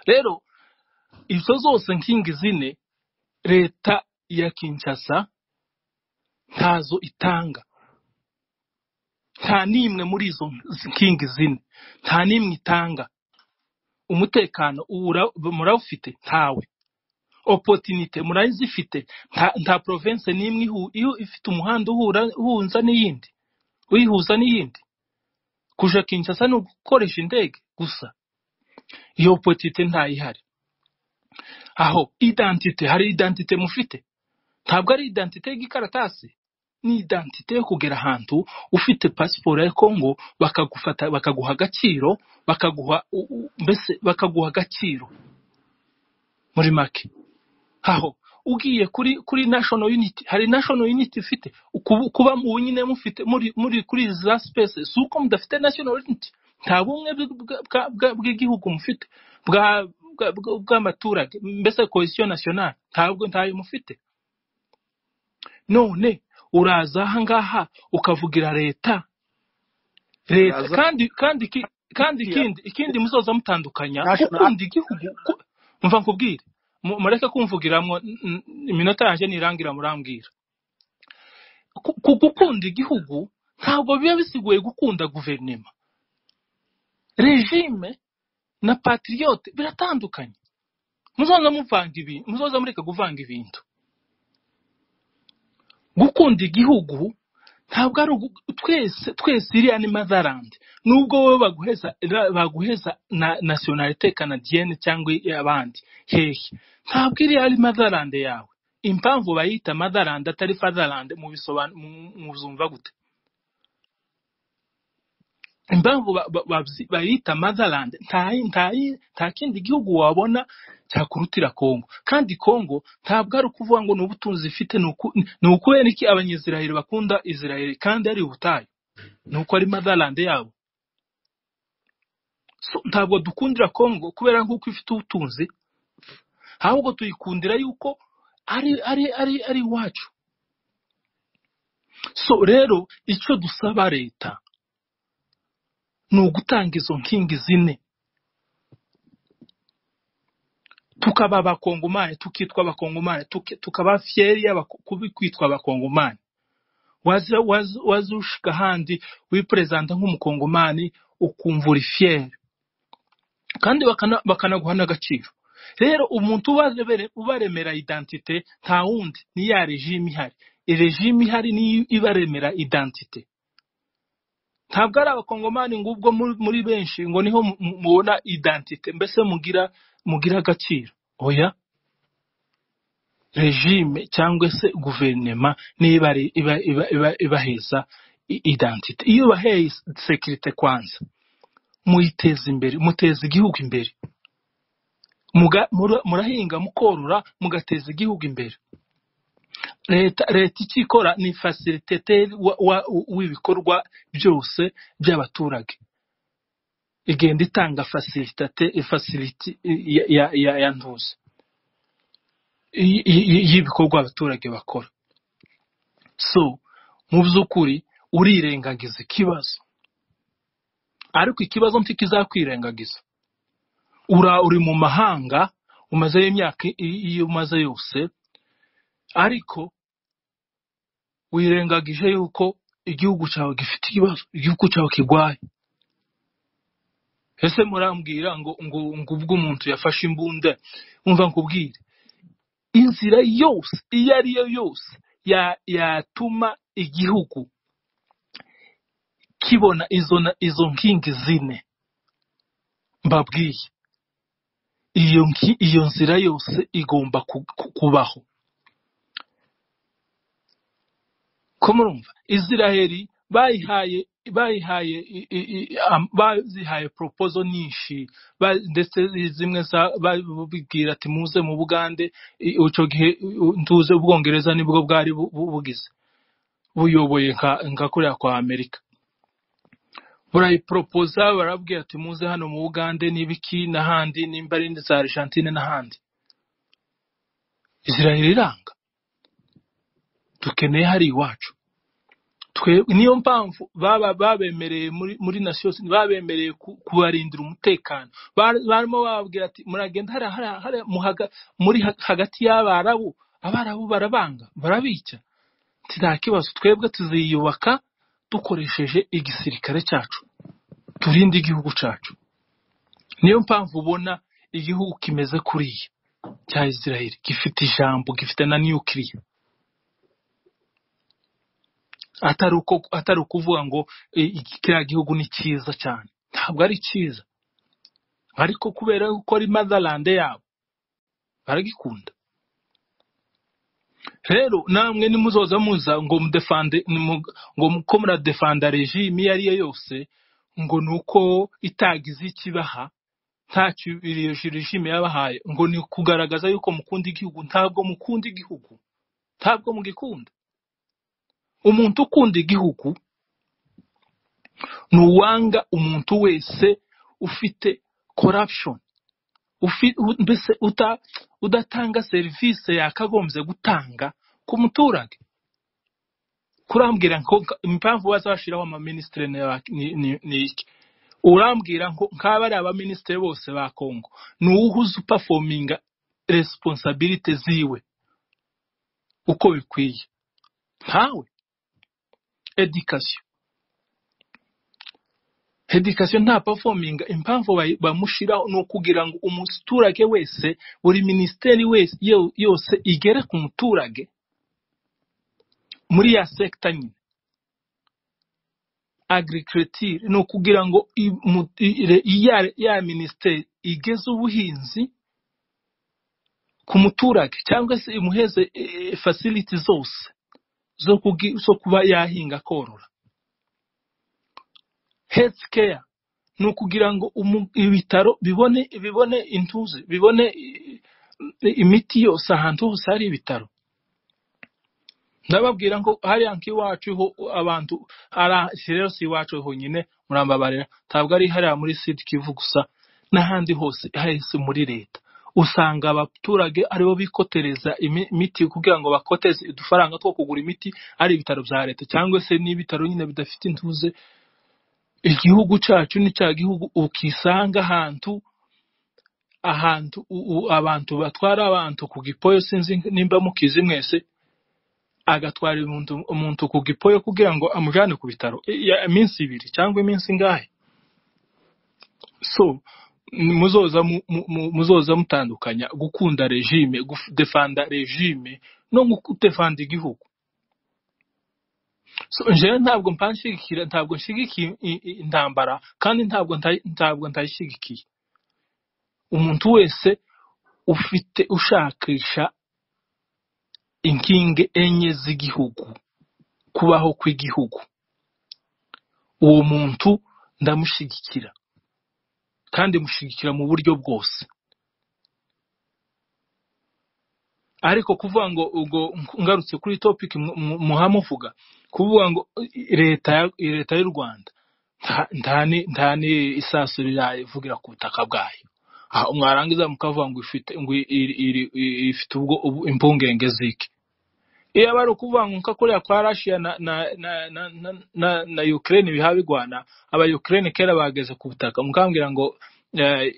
rero izo zose nkingi zine leta ya kinshasa ntazo itanga nta n'imwe muri izo nkingi zine nta n'imwe itanga umutekano uwura- murawufite ntawe opotinite murazifite nta nta province n'imwe ihu- ihu- ifite umuhanda uhura uhuza n'iyindi uyihuza n'iyindi kuja kinshasa ni ugukoresha indege gusa iyo opotinite ntayihari aho identite hari identite mufite ntabwo ari identite y'igikaratasi ni identite yo kugera ahantu ufite pasiporo ya congo bakagufata bakaguha agaciro bakaguha u- u- mbese bakaguha agaciro muri make aho ugiye kuri kuri national unity hari national unity ifite Ukubu- kuba mu nyine mufite muri muri kuri za space si uko mudafite national unity nta bumwe bw- bw- bwa- bwa- bw'igihugu mufite bwa bwa- bwa- bw'amaturage mbese cohesion nationale ntabwo ntayo mufite none uraza aha ngaha ukavugira leta leta uraza kandi kandi iki- kandi uriya ikindi ikindi muzoza mutandukanya national gukunda igihugu ku- mva nkubwire mu- mureke kumvugiramwo n- n- iminota yanjye nirangira murambwira ku ku- gukunda igihugu ntabwo biba bisiguye gukunda guverinema regime na patriote biratandukanye muzoza muvanga ibintu muzoza mureka kuvanga ibintu gukunda igihugu ntabwo ari ugu- twese twese iriya ni motherland nubwo wowe baguheza ra- baguheza na nationalite canadienne cyangwa abandi hehe ntabwo iriya ari motherland yawe impamvu bayita motherland atari fatherland mubisoban- mu- muzumva gute impamvu ba- ba- babzi- bayita motherland nta nta nta kindi gihugu wabona cyakurutira Congo kandi Congo ntabwo ari ukuvuga ngo ni ubutunzi ifite ni uku- ni ukubera iki abanyaziraheli bakunda Israel kandi ari ubutayu ni uko ari motherland yabo So, ntabwo dukundira Congo kubera nk'uko ifite ubutunzi ahubwo tuyikundira yuko ari ari ari ari iwacu so rero icyo dusaba leta ni ugutanga izo nkingi zine tukaba abakongomani tukitwa abakongomani tuki- tukaba fiyeri y'abako- kubi- kwitwa abakongomani waza waza waza ushika handi wiperezanta nk'umukongomani ukumva uri fiyeri kandi bakana- bakanaguha n'agaciro rero umuntu ubarebere- ubaremera identite nta wundi ni ya regime ihari regime ihari niyo ibaremera identite ntabwo ari abakongomani ngo ubwo muri muri benshi ngo niho mu- mu- mubona identite mbese mugira mugira agaciro oya regime cyangwa se guverinema niba ari- iba- iba- iba- ibaheza i- identite iyo baheye sekirite kwanza muyiteza imbere muteza igihugu imbere Muga- mura- murahinga mukorora mugateza igihugu imbere leta leta icyo ikora ni fasiliteteri wa- wa- w'ibikorwa byose by'abaturage igenda itanga fasilitate fasiliti ya ya- ya- ya ntuzi y- y- y'ibikorwa abaturage bakora so mu by'ukuri urirengagiza ikibazo ariko ikibazo ntikizakwirengagiza ura uri mu mahanga umazeyo imyaka i- iyo umaze yose ariko wirengagije yuko igihugu cyawe gifite ikibazo igihugu cyawe kirwaye ese murambwira ngo ngo ngo ubwo umuntu yafashe imbunda umva nkubwire inzira yose iyo ari yo yose ya- yatuma igihugu kibona izo na- izo nkingi zine mbabwiye iyo nki- iyo nzira yose igomba ku- ku- kubaho ko murumva israheli bayihaye bayihaye i- i- i- am- bazihaye propozo nyinshi ba- ndetse zimwe za- babibwira ati muze mu bugande i- ico gihe u- ntuze ubwongereza nibwo bwari bu- bu- bugize buyoboye nka nka kuriya kwa amerika burayiporopoza barabwira ati muze hano mu bugande n'ibiki n'ahandi nimba ari za argentine n'ahandi israheli iranga dukeneye hari iwacu twe niyo mpamvu baba babemereye muri muri nasiyo babemereye ku- kubarindira umutekano Bar- barimo bababwira ati muragenda hariya hariya hariya mu haga- muri ha- hagati y'abarabu abarabu barabanga barabica Ati, nta kibazo twebwe tuziyubaka dukoresheje igisirikare cyacu turinde igihugu cyacu niyo mpamvu ubona igihugu kimeze kuriya cya israel gifite ijambo gifite na nukiliya atari uko atari ukuvuga ngo e, iki kiriya gihugu ni cyiza cyane ntabwo ari cyiza ariko kubera ko ari motherland yabo baragikunda rero namwe nimuzoza muza ngo mudefande nimu- ngo muko muradefanda regime iyo ari yo yose ngo ni uko itagize ikibaha ntacyo iyo regime yabahaye ngo ni ukugaragaza yuko mukunda igihugu ntabwo mukunda igihugu ntabwo mugikunda umuntu ukunda igihugu ntuwanga umuntu wese ufite corruption ufi- u- mbese uta, udatanga serivisi yakagombye gutanga ku muturage kurambwira ngo nka- impamvu bazashyiraho amaminisitiri ni ba- ni- ni- ni iki urambwira ngo nk'aba ari abaminisitiri bose ba kongo ni uwuhe uzi upafominga resiponsabirite ziwe uko bikwiye ntawe edikasiyo edikasiyo nta performing impamvu bayi- bamushyiraho ni ukugira ngo umuturage wese buri minisiteri wese yo- yose igere ku muturage muri ya sekita nyine agriculture ni ukugira ngo i- mu- i- re- iya- ya minisiteri igeze ubuhinzi ku muturage cyangwa se imuheze eh, facility zose zo kugi- zo kuba yahinga korora health care ni ukugira ngo umu- ibitaro bibone bibone intuzi bibone i- i- imiti yose ahantu hose hari ibitaro ndababwira ngo hariya nk'iwacu ho abantu hara- si rero si iwacu honyine murambabarira ntabwo ari hariya muri sud kivu gusa n'ahandi hose hahise muri leta usanga abaturage aribo bikotereza imi- imiti kugira ngo bakoteze udufaranga two kugura imiti ari ibitaro bya leta cyangwa se n'ibitaro nyine bidafite intuze igihugu cyacu ni cya gihugu ukisanga ahantu ahantu u- u- abantu batwara abantu ku gipoyo sinzi nimba mukizi mwese agatwara umuntu umuntu ku gipoyo kugira ngo amujyane ku bitaro i- ya- iminsi ibiri cyangwa iminsi ingahe so m- muzoza mu- mu- mu- muzoza mutandukanya gukunda regime defanda regime no defanda igihugu so jewe ntabwo mpanshigikira ntabwo nshigikiye i- i- intambara kandi ntabwo ntayi- ntabwo ntayishyigikiye umuntu wese ufite ushakisha inkingi enye z'igihugu kubaho kw'igihugu uwo muntu ndamushyigikira kandi mushyigikira mu buryo bwose ariko kuvuga ngo ubwo ngarutse kuri topic mu- mu- muhamuvuga kuvuga ngo i- leta ya- i- leta y'u rwanda nta- nta ni- nta ni isasu rirayivugira ku butaka bwayo Ah, mwarangiza mukavuga ngo ifite ngo i- iri- iri- i- ifite ubwo ubu- impungenge z'iki iyo aba ari ukuvuga ngo nka kuriya kwa rashiya na na na na na, na, na ukraine biha bigwana aba ukraine kera bageze ku butaka mukambwira ngo eh,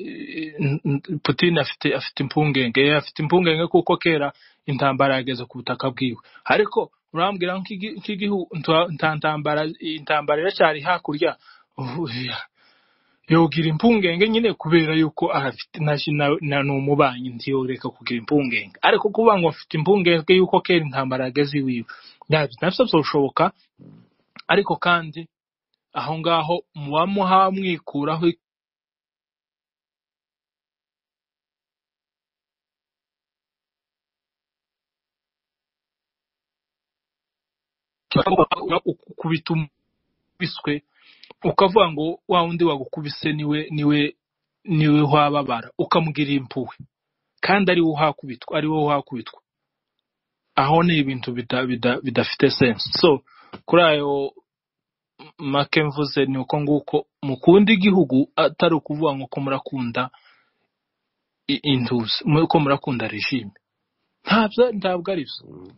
n- n- putin afite afite impungenge Eh, afite impungenge kuko kera intambara yageze ku butaka bwiwe ariko urambwira ngo nk'igi- nk'igihugu nta- nta ntambara intambara iracyari hakurya Uhuya. yogira impungenge nyine kubera yuko afite na na ni umubanyi ntiyoreka kugira impungenge ariko kuvuga ngo afite impungenge yuko kera intambara yageze iwiwe nabyo nabyo bizoshoboka ariko kandi aho ngaho muba muhamwikuraho ukubita umiswe ukavuga ngo wa wundi wagukubise niwe niwe niwe wababara ukamugirira impuhwe kandi ari wowe uhakubitwa ari wowe uhakubitwa aho ni ibintu bida- bida- bidafite sense so kuri ayo make mvuze ni uko nguko mukunda igihugu atari ukuvuga ngo ko murakunda i- intuzi mu- ko murakunda regime ntabyo ntabwo ari byo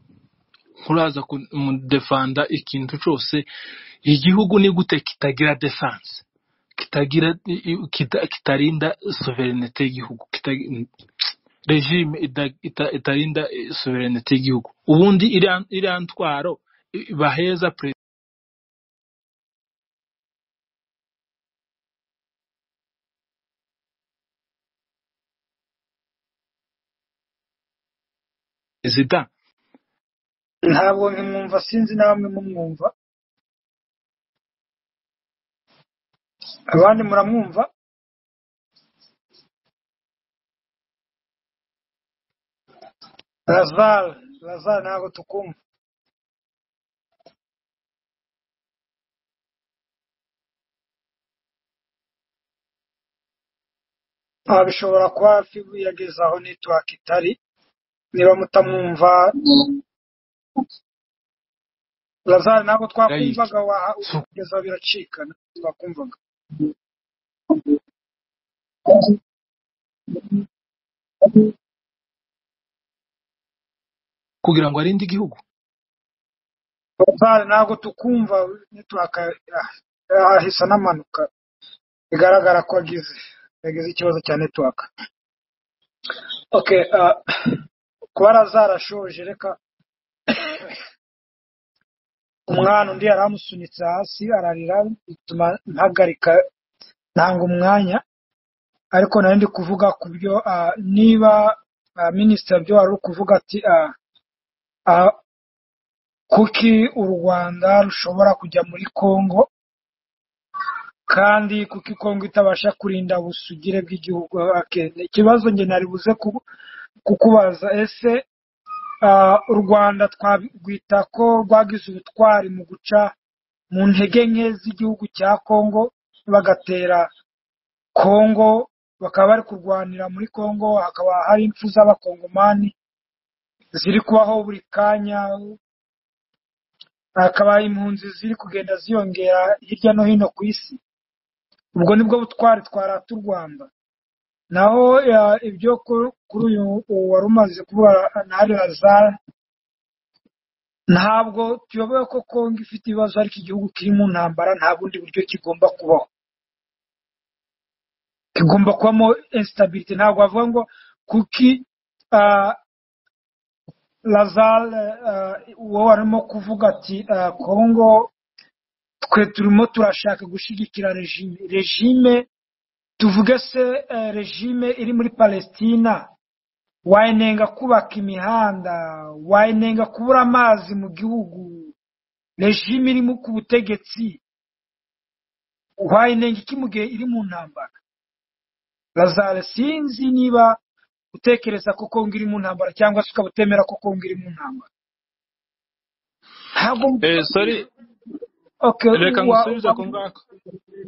nturaza kumudefanda ikintu cyose igihugu ni gute kitagira defanse kitagira kita- kitarinda soverenite y'igihugu kita- regime ida- ita- itarinda eh, soverenite y'igihugu ubundi iriya iriya ntwaro eh, baheza perezida perezida ntabwo nkimwumva sinzi namwe mumwumva abandi muramwumva lazare lazare ntabwo tukumva Ah, bishobora kuba fibu yageze aho network itari niba mutamwumva lazare ntabwo yayiki twakumvaga waha- so kugeza biracikana twakumvaga kugira ngo arinde igihugu lazare ntabwo tukumva network ah, ahisa n'amanuka bigaragara ko agize yagize ikibazo cya network okay ah, kuba lazare ashoje reka umwana undi yari amusunitse hasi ararira bituma mpagarika ntanga umwanya ariko nari ndi kuvuga ku byo ah, niba minisitiri byo wari uri kuvuga ati ah, ah, kuki u rwanda rushobora kujya muri congo kandi kuki congo itabasha kurinda ubusugire bw'igihugu Okay, ikibazo njye nari buze ku- kukubaza ese ah, u rwanda twarwita ko rwagize ubutwari mu guca mu ntege nke z'igihugu cya congo bagatera Kongo bakaba bari kurwanira muri Kongo hakaba hari impfu z'abakongomani ziri kubaho buri kanya hakaba impunzi ziri kugenda ziyongera hirya no hino ku isi ubwo nibwo butwari twarata u Rwanda naho ya- ibyo ku- kuri uyu uwo wari umaze kuba nari Lazare ntabwo tuyoboye ko Kongo ifite ibibazo ariko igihugu kiri mu ntambara nta bundi buryo kigomba kubaho kigomba kubamo instability ntabwo bavuga ngo kuki ah, Lazare eh, uwo warimo kuvuga ati eh, Kongo twe turimo turashaka gushyigikira regime regime tuvuge se eh, regime iri muri Palestina wayinenga kubaka imihanda wayinenga kubura amazi mu gihugu regime iri mu- ku butegetsi wayinenga iki mu gihe iri mu ntambara Lazare sinzi niba utekereza ko Kongo iri mu ntambara cyangwa se ukaba utemera ko Kongo iri mu ntambara ntabwo eh, sorry okay reka wa- ngusubize wa- ku ngako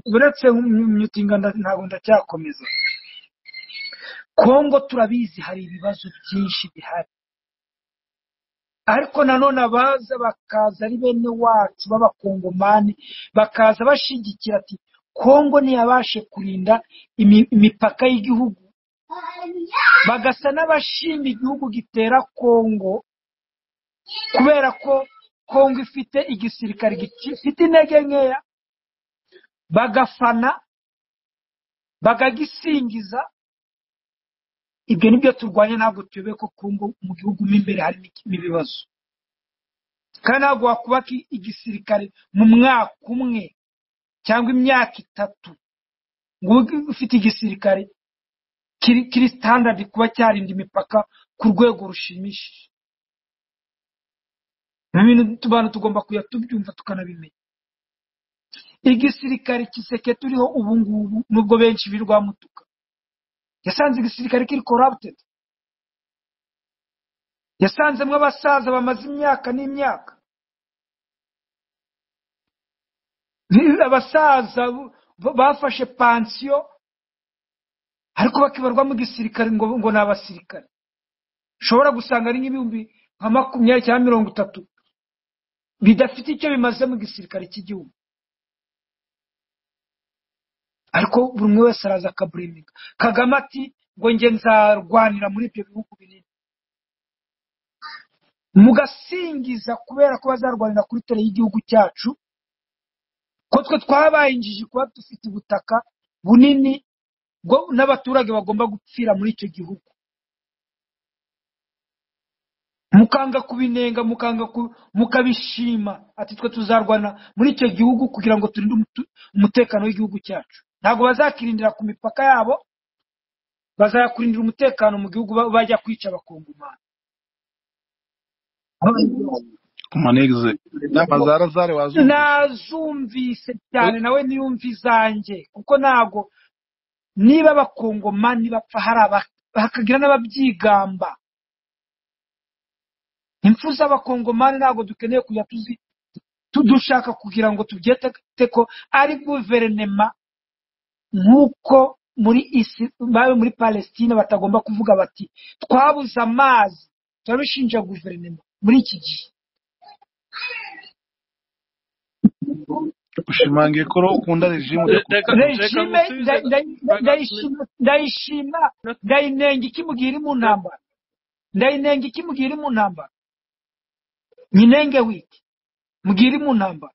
uretse myutinga ntabwo ndacyakomeza kongo turabizi hari ibibazo byinshi bihari ariko nanone abaza bakaza ari bene wacu b'abakongomani bakaza bashigikira ati kongo ntiyabashe kurinda imi- imipaka y'igihugu bagasa n'abashima igihugu gitera kongo kubera ko kongo ifite igisirikare gifite intege nkeya bagafana bakagisingiza ibyo nibyo turwanya ntabwo tuyobe ko Kongo mu gihugu mo imbere harimo iki- ibibazo kandi ntabwo wakubaka i- igisirikare mu mwaka umwe cyangwa imyaka itatu ngo ube ufite igisirikare kiri kiri standard kuba cyarinda imipaka ku rwego rushimishije Ibi bintu tu- abantu tugomba kuya tubyumva tukanabimenya igisirikare kiseke turiho ubu ngubu nubwo benshi birwamutuka yasanze igisirikare kiri corrupted yasanzemo abasaza bamaze imyaka n'imyaka abasaza b- bafashe pansiyo ariko bakibarwa mu gisirikare ngo ngo ni abasirikare ushobora gusanga ari nk'ibihumbi nka makumyabiri cyangwa mirongo itatu bidafite icyo bimaze mu gisirikare cy'igihugu ariko buri umwe wese araza akaburemerera kagame ati ngo njye nzarwanira muri ibyo bihugu binini mugasingiza kubera ko bazarwanira kuri tere y'igihugu cyacu ko twe twabaye injiji kuba dufite ubutaka bunini bwo n'abaturage bagomba gupfira muri icyo gihugu mukanga kubinenga mukanga ku- mukabishima ati twe tuzarwana muri icyo gihugu kugira ngo turinde umutu- umutekano w'igihugu cyacu ntabwo bazakirindira ku mipaka yabo bazakurindira umutekano mu gihugu ba- bajya kwica abakongomani manegze inama za razari wazumvise nazumvise cyane nawe niyumva izanjye kuko ntabwo niba abakongomani bapfa hari aba- hakagira n'ababyigamba impfu z'abakongomani ntabwo dukeneye kujya tuzi tu- dushaka kugira ngo tubyete ko ari guverinema nk'uko muri isi bari muri palesitine batagomba kuvuga bati twabuze amazi turabishinja guverinema muri iki gihe ushimangiye ko ukunda rejimu ujya ku reka reka regime ngusubize nda- nda- nda- ndayishima ndayishima ndayinenga iki mugihe iri mu ntambara ndayinenga iki mugihe iri mu ntambara nyinenge wiki mugihe iri mu ntambara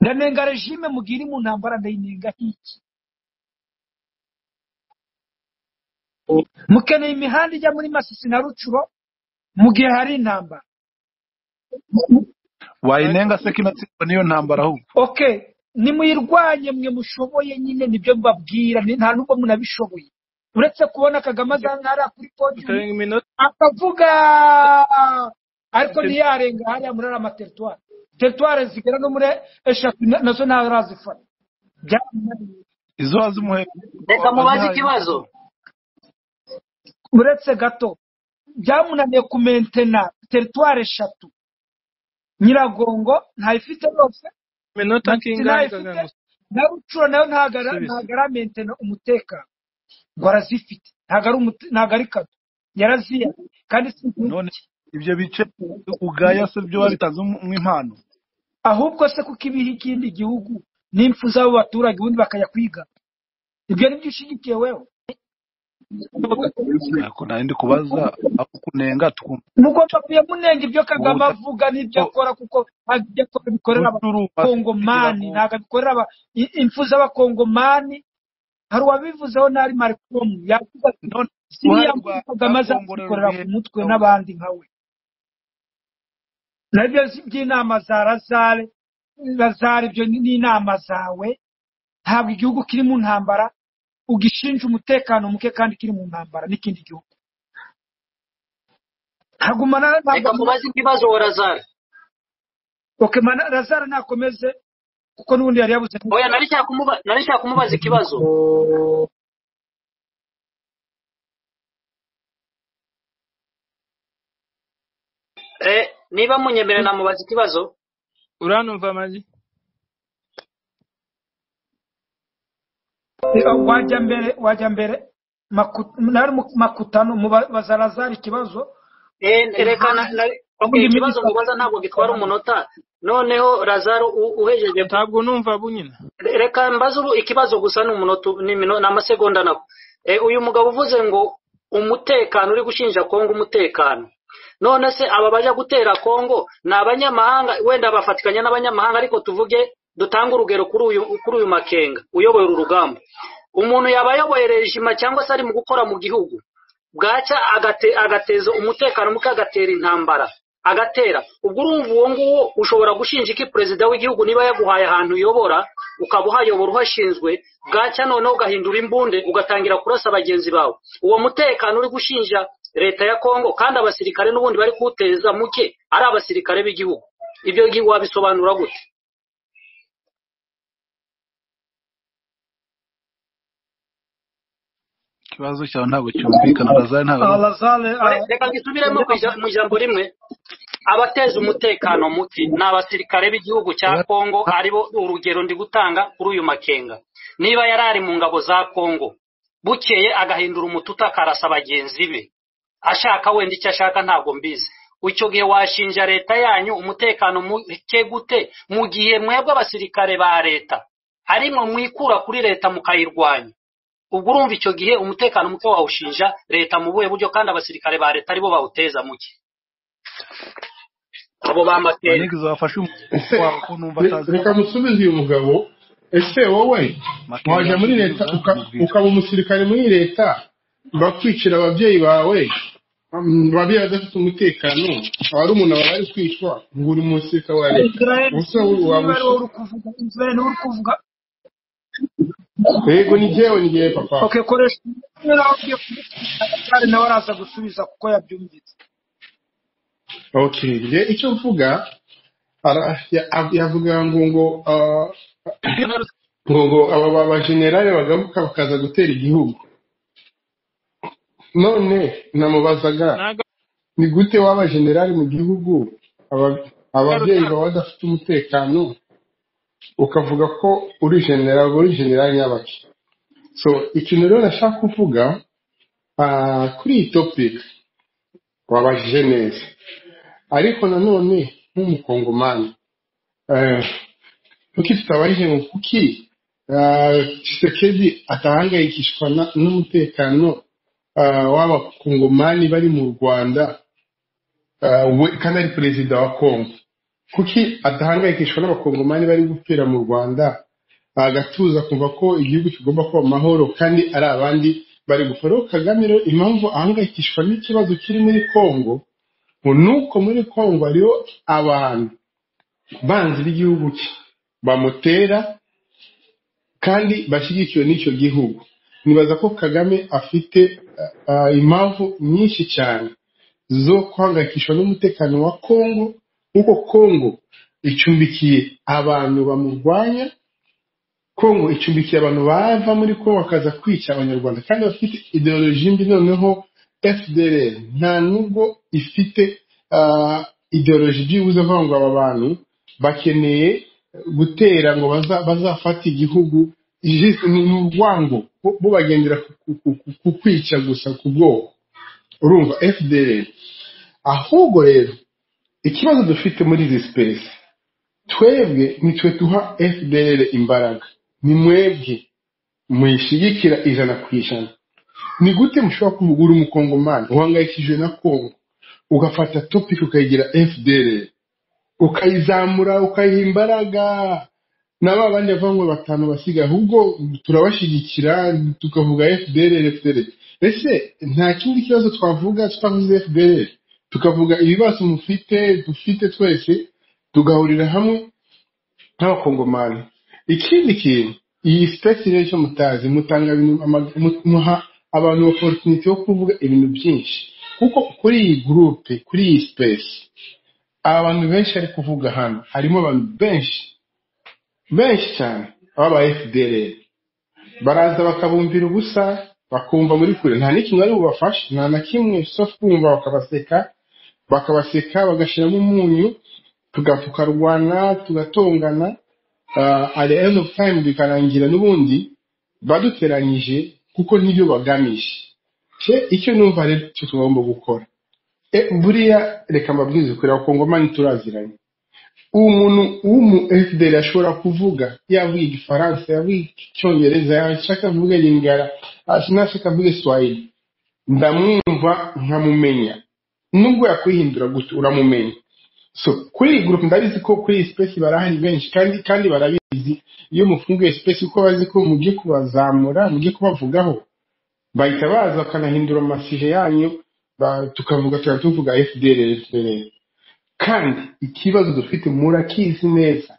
ndanenga regime mugihe iri mu ntambara ndayinenga hiki mukeneye imihanda ijya muri masisi na rucuro mu gihe hari intambara wayinenga se ko inatsindwa n'iyo ntambara ahubwo okay nimuyirwanye mwe mushoboye nyine nibyo mbabwira ni- nta nubwo munabishoboye uretse kubona kagame azantara kuri podiyumu utarenga iminota akavuga ariko ntiyarenga hariya muri ariya materitwari teritwari zigera no muri eshatu na- nazo ntarazifata Byamunaniye. izo wazimuhe reka mubaze wazihaye ikibazo uretse gato byamunaniye kumentena teritwari eshatu nyiragongo ntayifite yose iminota masisi kingana ntayifite kagame na rucuro nayo ntago ara- gusubiza ntago aramentena umutekano ngo arazifite ntago ari umute- ntago ari kato yaraziya kandi si none ibyo bice ugaya se byo wabitanze nk'impano ahubwo se kuko ibiha ikindi gihugu n'impfu z'abo baturage ubundi bakajya kwiga ibyo ni byo ushyigikiye wewe Ntabwo nari ndi kubaza aho kunenga tukumva mugomba kuyamunenga ibyo kagame ubutaka avuga n'ibyo akora kuko ibyo akora bikorera rucuruza kugira abakongomani ngo ntabwo abikorera aba- i- impfu z'abakongomani hari uwabivuzeho n'ari marikomu yavuga ati none uruhare siriya rwa mpfu rwa kagame kongo azazikorera ku rugiye mutwe n'abandi nka we nabyo si- by'inama za razare razare ibyo ni ni inama zawe ntabwo igihugu kiri mu ntambara ugishinja umutekano muke kandi kiri mu ntambara n'ikindi gihugu hagumana reka mubaze ikibazo worazara razara nakomeze kuko n'ubundi yari yabuze oya nari nshaka kumuba- nari nshaka kumubaza ikibazo Eh, niba munyemera namubaza ikibazo uranumva magi wajya mbere wajya mbere Maku- nari mu- makutano mubaza razara ikibazo Eh, reka na- na- okay, ubundi ikibazo mubaza ntabwo gitwara umunota noneho razaro u- uhejeje ntabwo numva bunyina reka mbaze ubu ikibazo gusa ni umunota ni mino- ni amasegonda nako Eh, uyu mugabo uvuze ngo umutekano uri gushinja kongo umutekano none se aba bajya gutera kongo ni abanyamahanga wenda bafatikanya n'abanyamahanga ariko tuvuge dutange urugero kuri uyu kuri uyu makenga uyoboye uru rugamba umuntu yaba ayoboye rejima cyangwa se ari mu gukora mu gihugu bwacya agate, agateza umutekano muke agatera intambara agatera ubwo urumva uwo nguwo ushobora gushinja iki perezida w'igihugu niba yaguhaye ahantu uyobora ukaba uhayobora uhashinzwe bwacya noneho ugahindura imbunde ugatangira kurasa bagenzi bawe uwo mutekano uri gushinja leta ya kongo kandi abasirikare n'ubundi bari kuwuteza muke ari abasirikare b'igihugu ibyo gi- wabisobanura gute ikibazo cyawe ntabwo cyumvikana razari ntabwo ari razara Re- reka ngisubiremo ku ija- mu ijambo rimwe abateza umutekano muke ni abasirikare b'igihugu cya kongo aribo urugero ndi gutanga kuri uyu makenga niba yari ari mu ngabo za kongo bukeye agahindura umututa akarasa bagenzi be ashaka wenda icyo ashaka ntabwo mbizi icyo gihe washinja leta yanyu umutekano muke gute mu gihe mwebwe abasirikare ba leta ari mwe mwikura kuri leta mukayirwanya ubwo urumva icyo gihe umutekano muke wawushinja leta mu buhe buryo kandi abasirikare ba leta aribo bawuteza muke abo bamateri banegeza bafashe umuntu wabo ko numva atazi reka musubize uyu mugabo ese wowe Makeri wajya muri yamusubiza, leta uka- amubwira. ukaba umusirikare muri leta bakwicira ababyeyi bawe mm, ababyeyi badafite umutekano barumuna bawe bari kwicwa ngo uri umusirikare wa leta israel ubuse niba wabusha ari wowe uri kuvuga israel niba uri kuvuga yego ni jyewe ni jyewe papa okay koresha niba ugiye kuvuga nawe araza gusubiza kuko yabyumvise okay njye icyo mvuga ara- ya- yavuga ngo ngo ah, ngo ngo aba ba bajenerali bagaruka bakaza gutera igihugu none namubazaga naga ni gute waba generali mu gihugu aba- ababyeyi baba badafite umutekano ukavuga ko uri generali uri generali nyabaki so ikintu rero nashaka kuvuga ah, kuri iyi topic wabajije neza ariko nanone nk'umukongomani eh, kuki tutabarije ngo kuki ah, Tshisekedi atahangayikishwa na- n'umutekano ah, w'abakongomani bari mu rwanda ah, we kandi ari perezida wa kongo kuki adahangayikishwa n'abakongomani bari gupfira mu rwanda agatuza kumva ko igihugu kigomba kuba amahoro kandi ari abandi bari gukora Rero kagame rero impamvu ahangayikishwa n'ikibazo kiri muri kongo ngo ni uko muri kongo hariho abantu banzi b'igihugu cye bamutera kandi bashyigikiwe n'icyo gihugu nibaza ko kagame afite ah, impamvu nyinshi cyane zo guhangayikishwa n'umutekano wa kongo kuko kongo icumbikiye abantu bamurwanya kongo icumbikiye abantu bava muri kongo bakaza kwica abanyarwanda kandi bafite ideoloji mbi noneho fdr nta nubwo ifite ah, ideoloji byibuze avuga ngo aba bantu bakeneye gutera ngo baza- bazafate igihugu Ji- ni ni urwango bo bo bagendera ku ku- ku- ku kwica gusa ku bwoko urumva fdr ahubwo rero ikibazo dufite muri izi sipesi twebwe nitwe duha fdr imbaraga ni mwebwe muyishyigikira ijana ku ijana ni gute mushobora kuvugura umukongomani uhangayikishijwe na kongo ugafata topic ukayigira fdr ukayizamura ukayiha imbaraga na ba bandi bavangwa batanu basiga ahubwo turabashyigikira tukavuga fdr fdr ese nta kindi kibazo twavuga tutavuze fdr tukavuga ibibazo mufite dufite twese tugahurira hamwe nk'abakongomani ikindi kintu iyi sipesi rero icyo mutazi mutanga ibintu ama- mu- muha abantu oporutuniti yo kuvuga ibintu byinshi kuko kuri iyi gurupe kuri iyi sipesi abantu benshi ari kuvuga hano harimo abantu benshi benshi cyane baba fdr baraza bakabumvira ubusa bakumva muri kure nta n'ikintu bari bubafashe nta na kimwe sofu kumva bakabaseka bakabaseka bagashyiramo umunyu tuga- tukarwana tugatongana uh, at the end of time bikarangira n'ubundi baduteranyije kuko nibyo bagamije cye icyo numva rero cyo tugomba gukora e, buriya reka mbabwize ukuri abakongomani turaziranye umuntu w'umu fdr ashobora kuvuga yavuga igifaransa yavuga icyongereza yashaka avuga lingara nashaka avuga swahili ndamwumva nkamumenya nubwo yakwihindura gute uramumenya so kuri iyi gurupe ndabizi ko kuri iyi sipesi barahari benshi kandi kandi barabizi iyo mufunguye sipesi kuko bazi ko mugiye kubazamura mugiye kubavugaho bahita baza bakanahindura amasije yanyu ba- tukavuga tukaba tuvuga fdr fdr kandi ikibazo dufite murakizi neza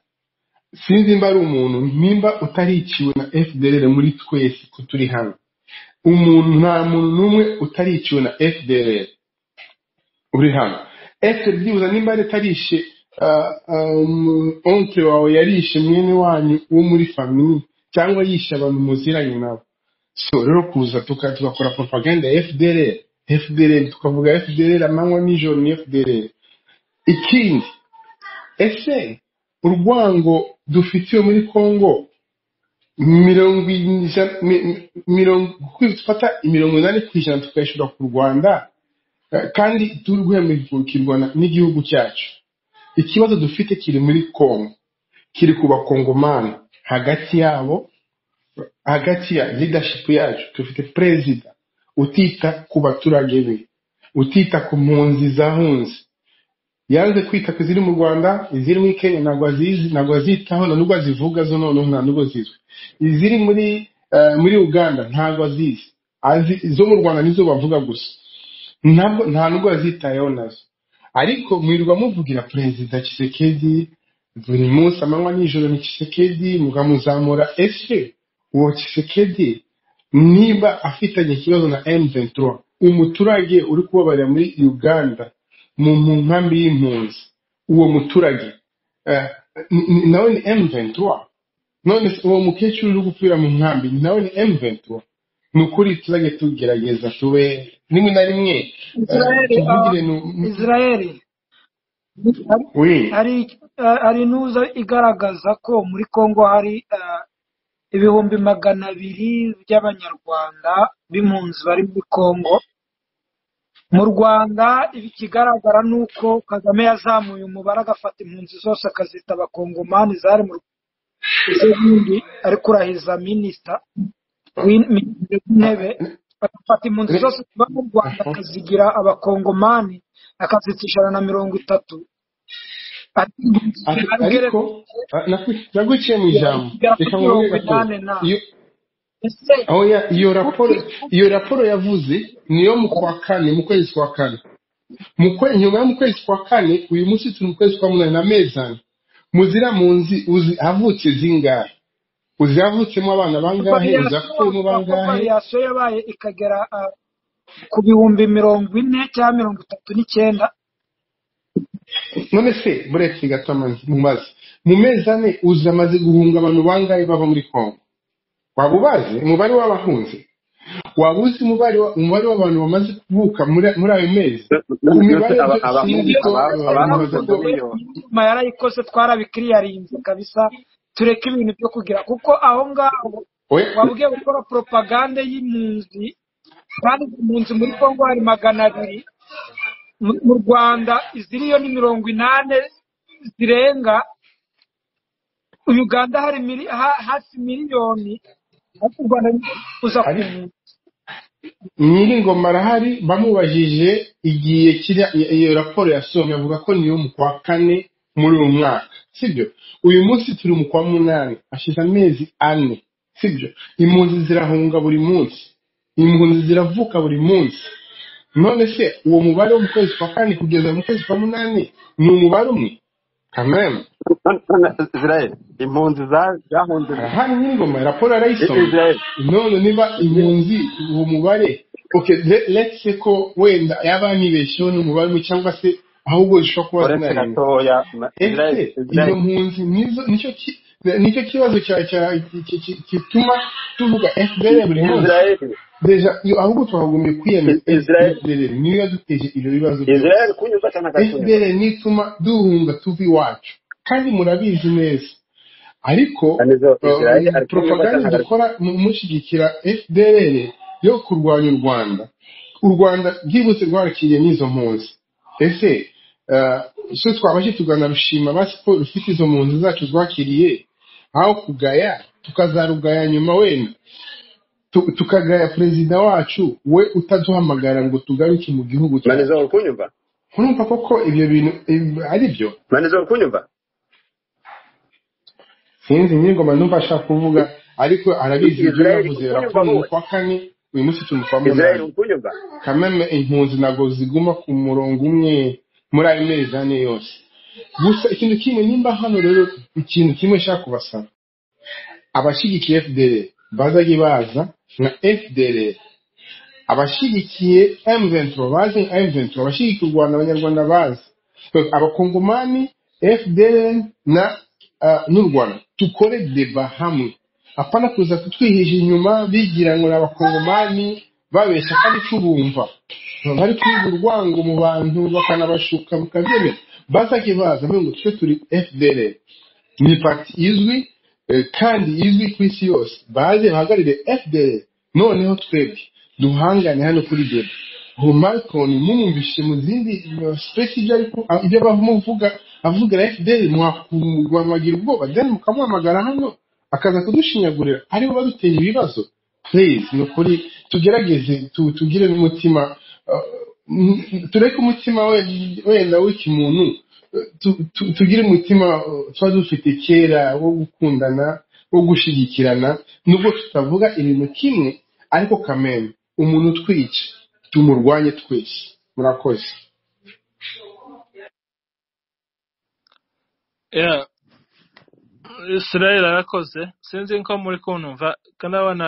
sinzi mba ari umuntu nimba utariciwe na fdr muri twese ko turi hano umuntu nta muntu n'umwe utariciwe na fdr uri hano ese byibuze nimba leta arishe ah, ah, um, oncle wawe yarishe mwene wanyu wo muri famili cyangwa yishe abantu muziranye nabo so rero kuza tuka- tugakora propaganda ya fdr fdr tukavuga fdr amanywa nijoro ni fdr ikindi ese urwango dufitiwe muri congo mirongo ijana mi- mi- mirongo kuko dufata imirongo inani ku ijana tukayishyura ku rwanda kandi turi guhemukirwa na- n'igihugu cyacu ikibazo dufite kiri muri congo kiri ku bakongomani hagati yabo hagati ya leadership yacu dufite perezida utita ku baturage be utita ku mpunzi zahunze yanze kwita ku ziri mu rwanda iziri muri kenya ntabwo azizi ntabwo azitaho nta nubwo azivuga zo noneho nta nubwo zizwi iziri muri eh, muri uganda ntabwo azizi azi izo mu rwanda nizo bavuga gusa ntabwo nta nubwo yazitayeho nazo ariko mwirirwa muvugira perezida kisekedi buri munsi amanywa nijoro ni kisekedi mukamuzamura ese uwo kisekedi niba afitanye ikibazo na M23 umuturage uri kubabarira muri uganda mu mu nkambi y'impunzi uwo muturage eh, n- n- nawe ni M23 none se uwo mukecuru uri gupfira mu nkambi nawe ni M23 ni ukuri tuzajya tugerageza tube rimwe na rimwe eh, israeli ah, tuvugire nu- nu- israeli hari we hari- ah, hari inuza igaragaza ko muri congo hari ah, ibihumbi magana abiri by'abanyarwanda b'impunzi bari muri congo mu rwanda ikigaragara ni uko kagame yazamuye umubare agafata impunzi zose akazita abakongomani zari mu izindi ari kurahiza minisita w'in- minisitiri w'intebe agafata impunzi re- zose ziba mu rwanda aha. akazigira abakongomani akazica ijana na mirongo itatu ariko impunzi Ati- zihabwere ariko ah, nakwi- naguciye mu ijambo zigera reka nkuhe kuri mirongo raporo inani na iyo ese aho ya- iyo raporo kuki- iyo raporo yavuze niyo mu kwa kane mu kwezi kwa kane mu kwe, nyuma yo mu kwezi kwa kane uyu munsi turi mu kwezi kwa munani na mezani muzira munzi uzi havutse zingahe uzi havutsemo abana bangahe uzi variyasiyo hapfuyemo avuga ko bangahe variyasiyo yabaye ikagera ah, ku bihumbi mirongo ine cyangwa mirongo itatu n'icyenda none se buretse gato amazi mu mazi mu mezi ane uzi amaze guhunga abantu bangahe bava muri kongo waba ubazi umubare w'abahunze waba uzi umubare wa- umubare w'abantu bamaze kuvuka muri muri ayo mezi ku nonese mibare yo aba- sinzi abahu- ko ibyo aba- leta nibaza abahuze ko yarabivuze miliyoni inama yarayikoze twarabikiriyarinze kabisa tureke ibintu byo kugira kuko aho ngaho oya waba ugiye gukora poropagande y'impunzi kandi izi mpunzi muri congo hari magana abiri mu mu rwanda iziriyo ni mirongo inani zirenga uganda hari mili, ha, hafi miliyoni ariko u rwanda ruza ku ariko mpunzi nyiringoma arahari bamubajije igihe kiriya iyo iyo raporo yasohomye avuga ko niyo mu kwa kane muri uyu mwaka sibyo uyu munsi turi mu kwa munani hashize amezi ane sibyo impunzi zirahunga buri munsi impunzi ziravuka buri munsi none se uwo mubare wo mu kwezi kwa kane kugeza mu kwezi kwa munani ni umubare umwe kameme israel impunzi za- zahunze arahari n'ingoma raporo arayisoma israel none niba impunzi uwo mubare okay le- let's say ko wenda yaba yanibesheho n'umubare umwe cyangwa se ahubwo zishobora kuba uretse zinarenga gatoya na- israel ese izo israel mpunzi nizo nicyo ki- nicyo kibazo cya- cya- ki- ki- ki- gituma tuvuga fpr buri munsi israel deja iyo ahubwo twakagombye kwiyemeza israel fpr niyo yaduteje ibyo bibazo byose israel kunyuza cyane gatoya fpr nituma duhunga tuva iwacu kandi murabizi neza ariko anizo uh, israel ari kunyuza propaganda cyane dukora mu mushyigikira fdr yo kurwanya u rwanda u rwanda byibutse rwarakiriye n'izo mpunzi ese uh, so twabashe tuganarushima basi ko rufite izo mpunzi zacu rwakiriye aho kugaya tukazarugaya nyuma wenda Tu- tukagaya perezida wacu we utaduhamagara ngo tugaruke mu gihugu manizo cyacu uri kunyumva urumva koko ibyo bintu ibi- ari byo manizo uri kunyumva sinzi nyir'ingoma numva ashaka kuvuga ariko arabizi ibyo israel uri yavuze kunyumva raporo ni mu wowe kwa kane uyu munsi turi mu kwa israel munani uri kunyumva kameme impunzi ntabwo ziguma ku murongo umwe muri ayo mezi ane yose gusa ikintu kimwe nimba hano rero ikintu kimwe nshaka kubasaba abashyigikiye fdr bazajye baza nka fdr abashyigikiye M23 bazi M23 abashyigikiye u Rwanda abanyarwanda bazi abakongomani FDLN na uh, n'u Rwanda tukore deba hamwe apana kuza kutwihisha inyuma bigira ngo ni abakongomani babeshya kandi tubumva bari kwiga urwango mu bantu bakanabashuka bukabyemera bazajye baza bavuga ngo twe turi FDLN ni pati izwi eh, kandi izwi ku isi yose baze bahagarire fdr noneho twebwe duhangane hano kuri debe ubu marcon mumumvishe mu zindi eh, space ibyo ariko ibyo abavuga avugira fdr mwakumugamagira ubwoba then mukamuhamagara hano akaza kudushinyagurira aribo baduteye ibibazo please ni ukuri tugerageze tu- tugire n'umutima uh, n- tureke umutima we- wenda w'ikimuntu uh, tu- tu- tugire umutima uh, tuba dufite kera wo gukundana wo gushyigikirana nubwo tutavuga ibintu kimwe ariko kameme umuntu utwica tumurwanye twese murakoze Yeah, Israel arakoze sinzi ko muri kuntumva ko ndabona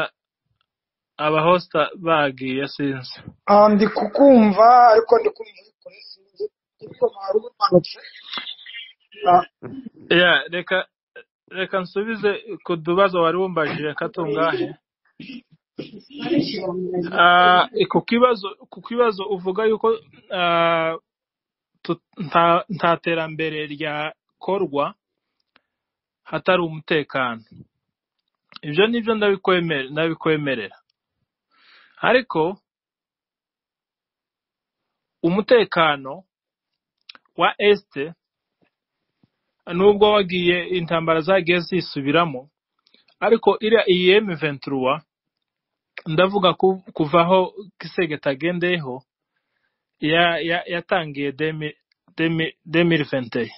abahosita bagiye sinzi Ah, ndi kukumva ariko ndi kumva ariko sinzi ariko mwari umanutse Ah, Yeah, reka reka nsubize ku tubazo wari wumbajije katungahe Ah, ku kibazo ku kibazo uvuga yuko ah, tu- nta nta terambere ryakorwa hatari umutekano ibyo ni byo ndabikwemere ndabikwemerera ariko umutekano wa esite nubwo wagiye intambara zagiye zisubiramo ariko iriya iyi emu venturuwa ndavuga ku- kuva aho kisege tagendeyeho ya- ya- yatangiye demiri venteye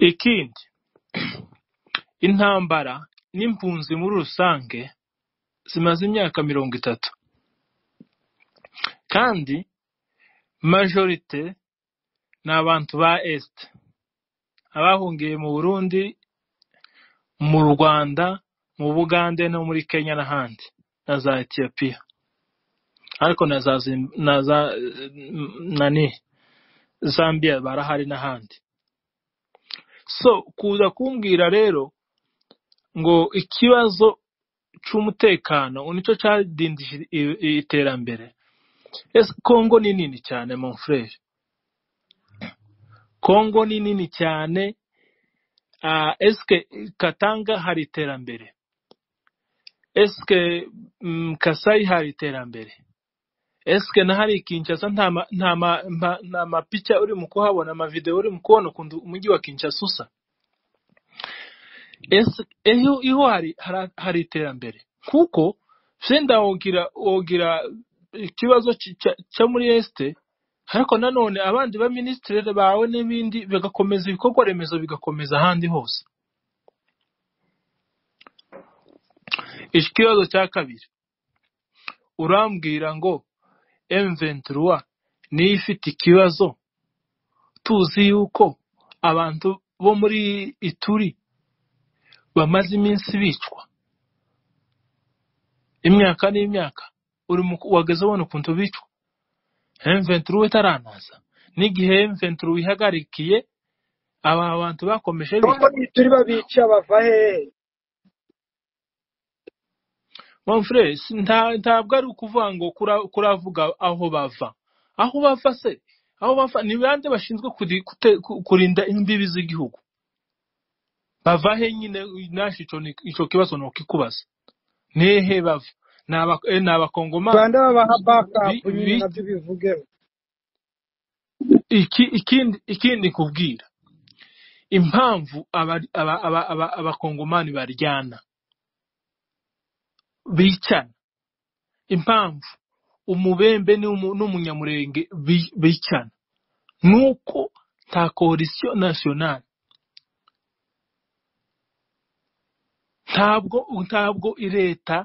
ikindi intambara n'impunzi muri rusange zimaze imyaka mirongo itatu kandi majorite ni abantu ba esite abahungiye mu burundi mu rwanda mu bugande no muri kenya n'ahandi na za etiyopiya ariko na za Zim- na za eh, nani zambia barahari n'ahandi so kuza kumbwira rero ngo ikibazo cy'umutekano nicyo cyadindije i- i- iterambere ese kongo ni nini cyane mon frere kongo ni nini cyane ah, eske katanga hari iterambere eske mm, kasayi hari iterambere eske na hari kinshasa nta ma- nta ma- ma- nta mapicha uri mu kuhabona amavideo uri mu kubona ukuntu umujyi wa kinshasa usa Ese- eho iho hari hara- hari iterambere kuko senda wogira wogira ikibazo ki- cya- cya muri este ariko nanone abandi ba minisitiri bawe n'ibindi bigakomeza ibikorwa remezo bigakomeza ahandi hose iki kibazo cya kabiri urambwira ngo M23 niyo ifite ikibazo tuzi yuko abantu bo muri Ituri bamaze iminsi bicwa imyaka n'imyaka uri mu wageze ubona ukuntu bicwa M23 itaranaza n'igihe M23 ihagarikiye aba bantu bakomeje Congo bicwa ni turi babica bava hehe mon frere si- nta- ntabwo ari ukuvuga ngo kura- kuravuga aho bava aho bava se aho bava ni bande bashinzwe kuri- kute- ku- kurinda imbibi z'igihugu bava he nyine nashi ico ni- ico kibazo nokikubaza nehe bava ni aba- eh, ni abakongomani rwanda babaha bakapu Bi- nyine bi- nabyo bivugeho iki- ikindi ikindi nkubwira impamvu abari- aba- aba- aba- abakongomani baryana bicana impamvu umubembe n'umu- n'umunyamurenge bi- bicana nuko nta coalition nationale ntabwo ntabwo leta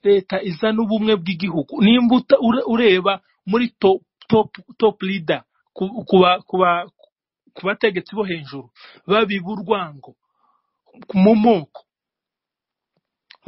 leta iza n'ubumwe bw'igihugu nimba uta- ure- ureba muri top top top leader ku- kuba kuba ku bategetsi bo hejuru babiba urwango mu moko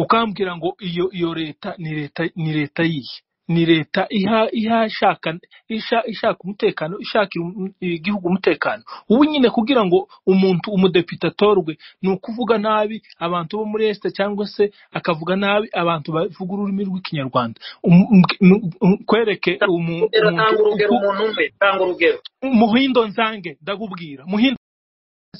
ukambwira ngo iyo iyo leta ni leta ni leta yihe ni leta iha ihashaka isha- ishaka umutekano ishaka igihugu umutekano ubu nyine kugira ngo umuntu umudepite atorwe ni ukuvuga nabi abantu bo muri esite cyangwa se akavuga nabi abantu bavuga ururimi rw'ikinyarwanda Um- um- um- kwereke umu- urugero umuntu tanga urugero uku umuntu umwe tanga urugero muhindo nzange ndagubwira muhindo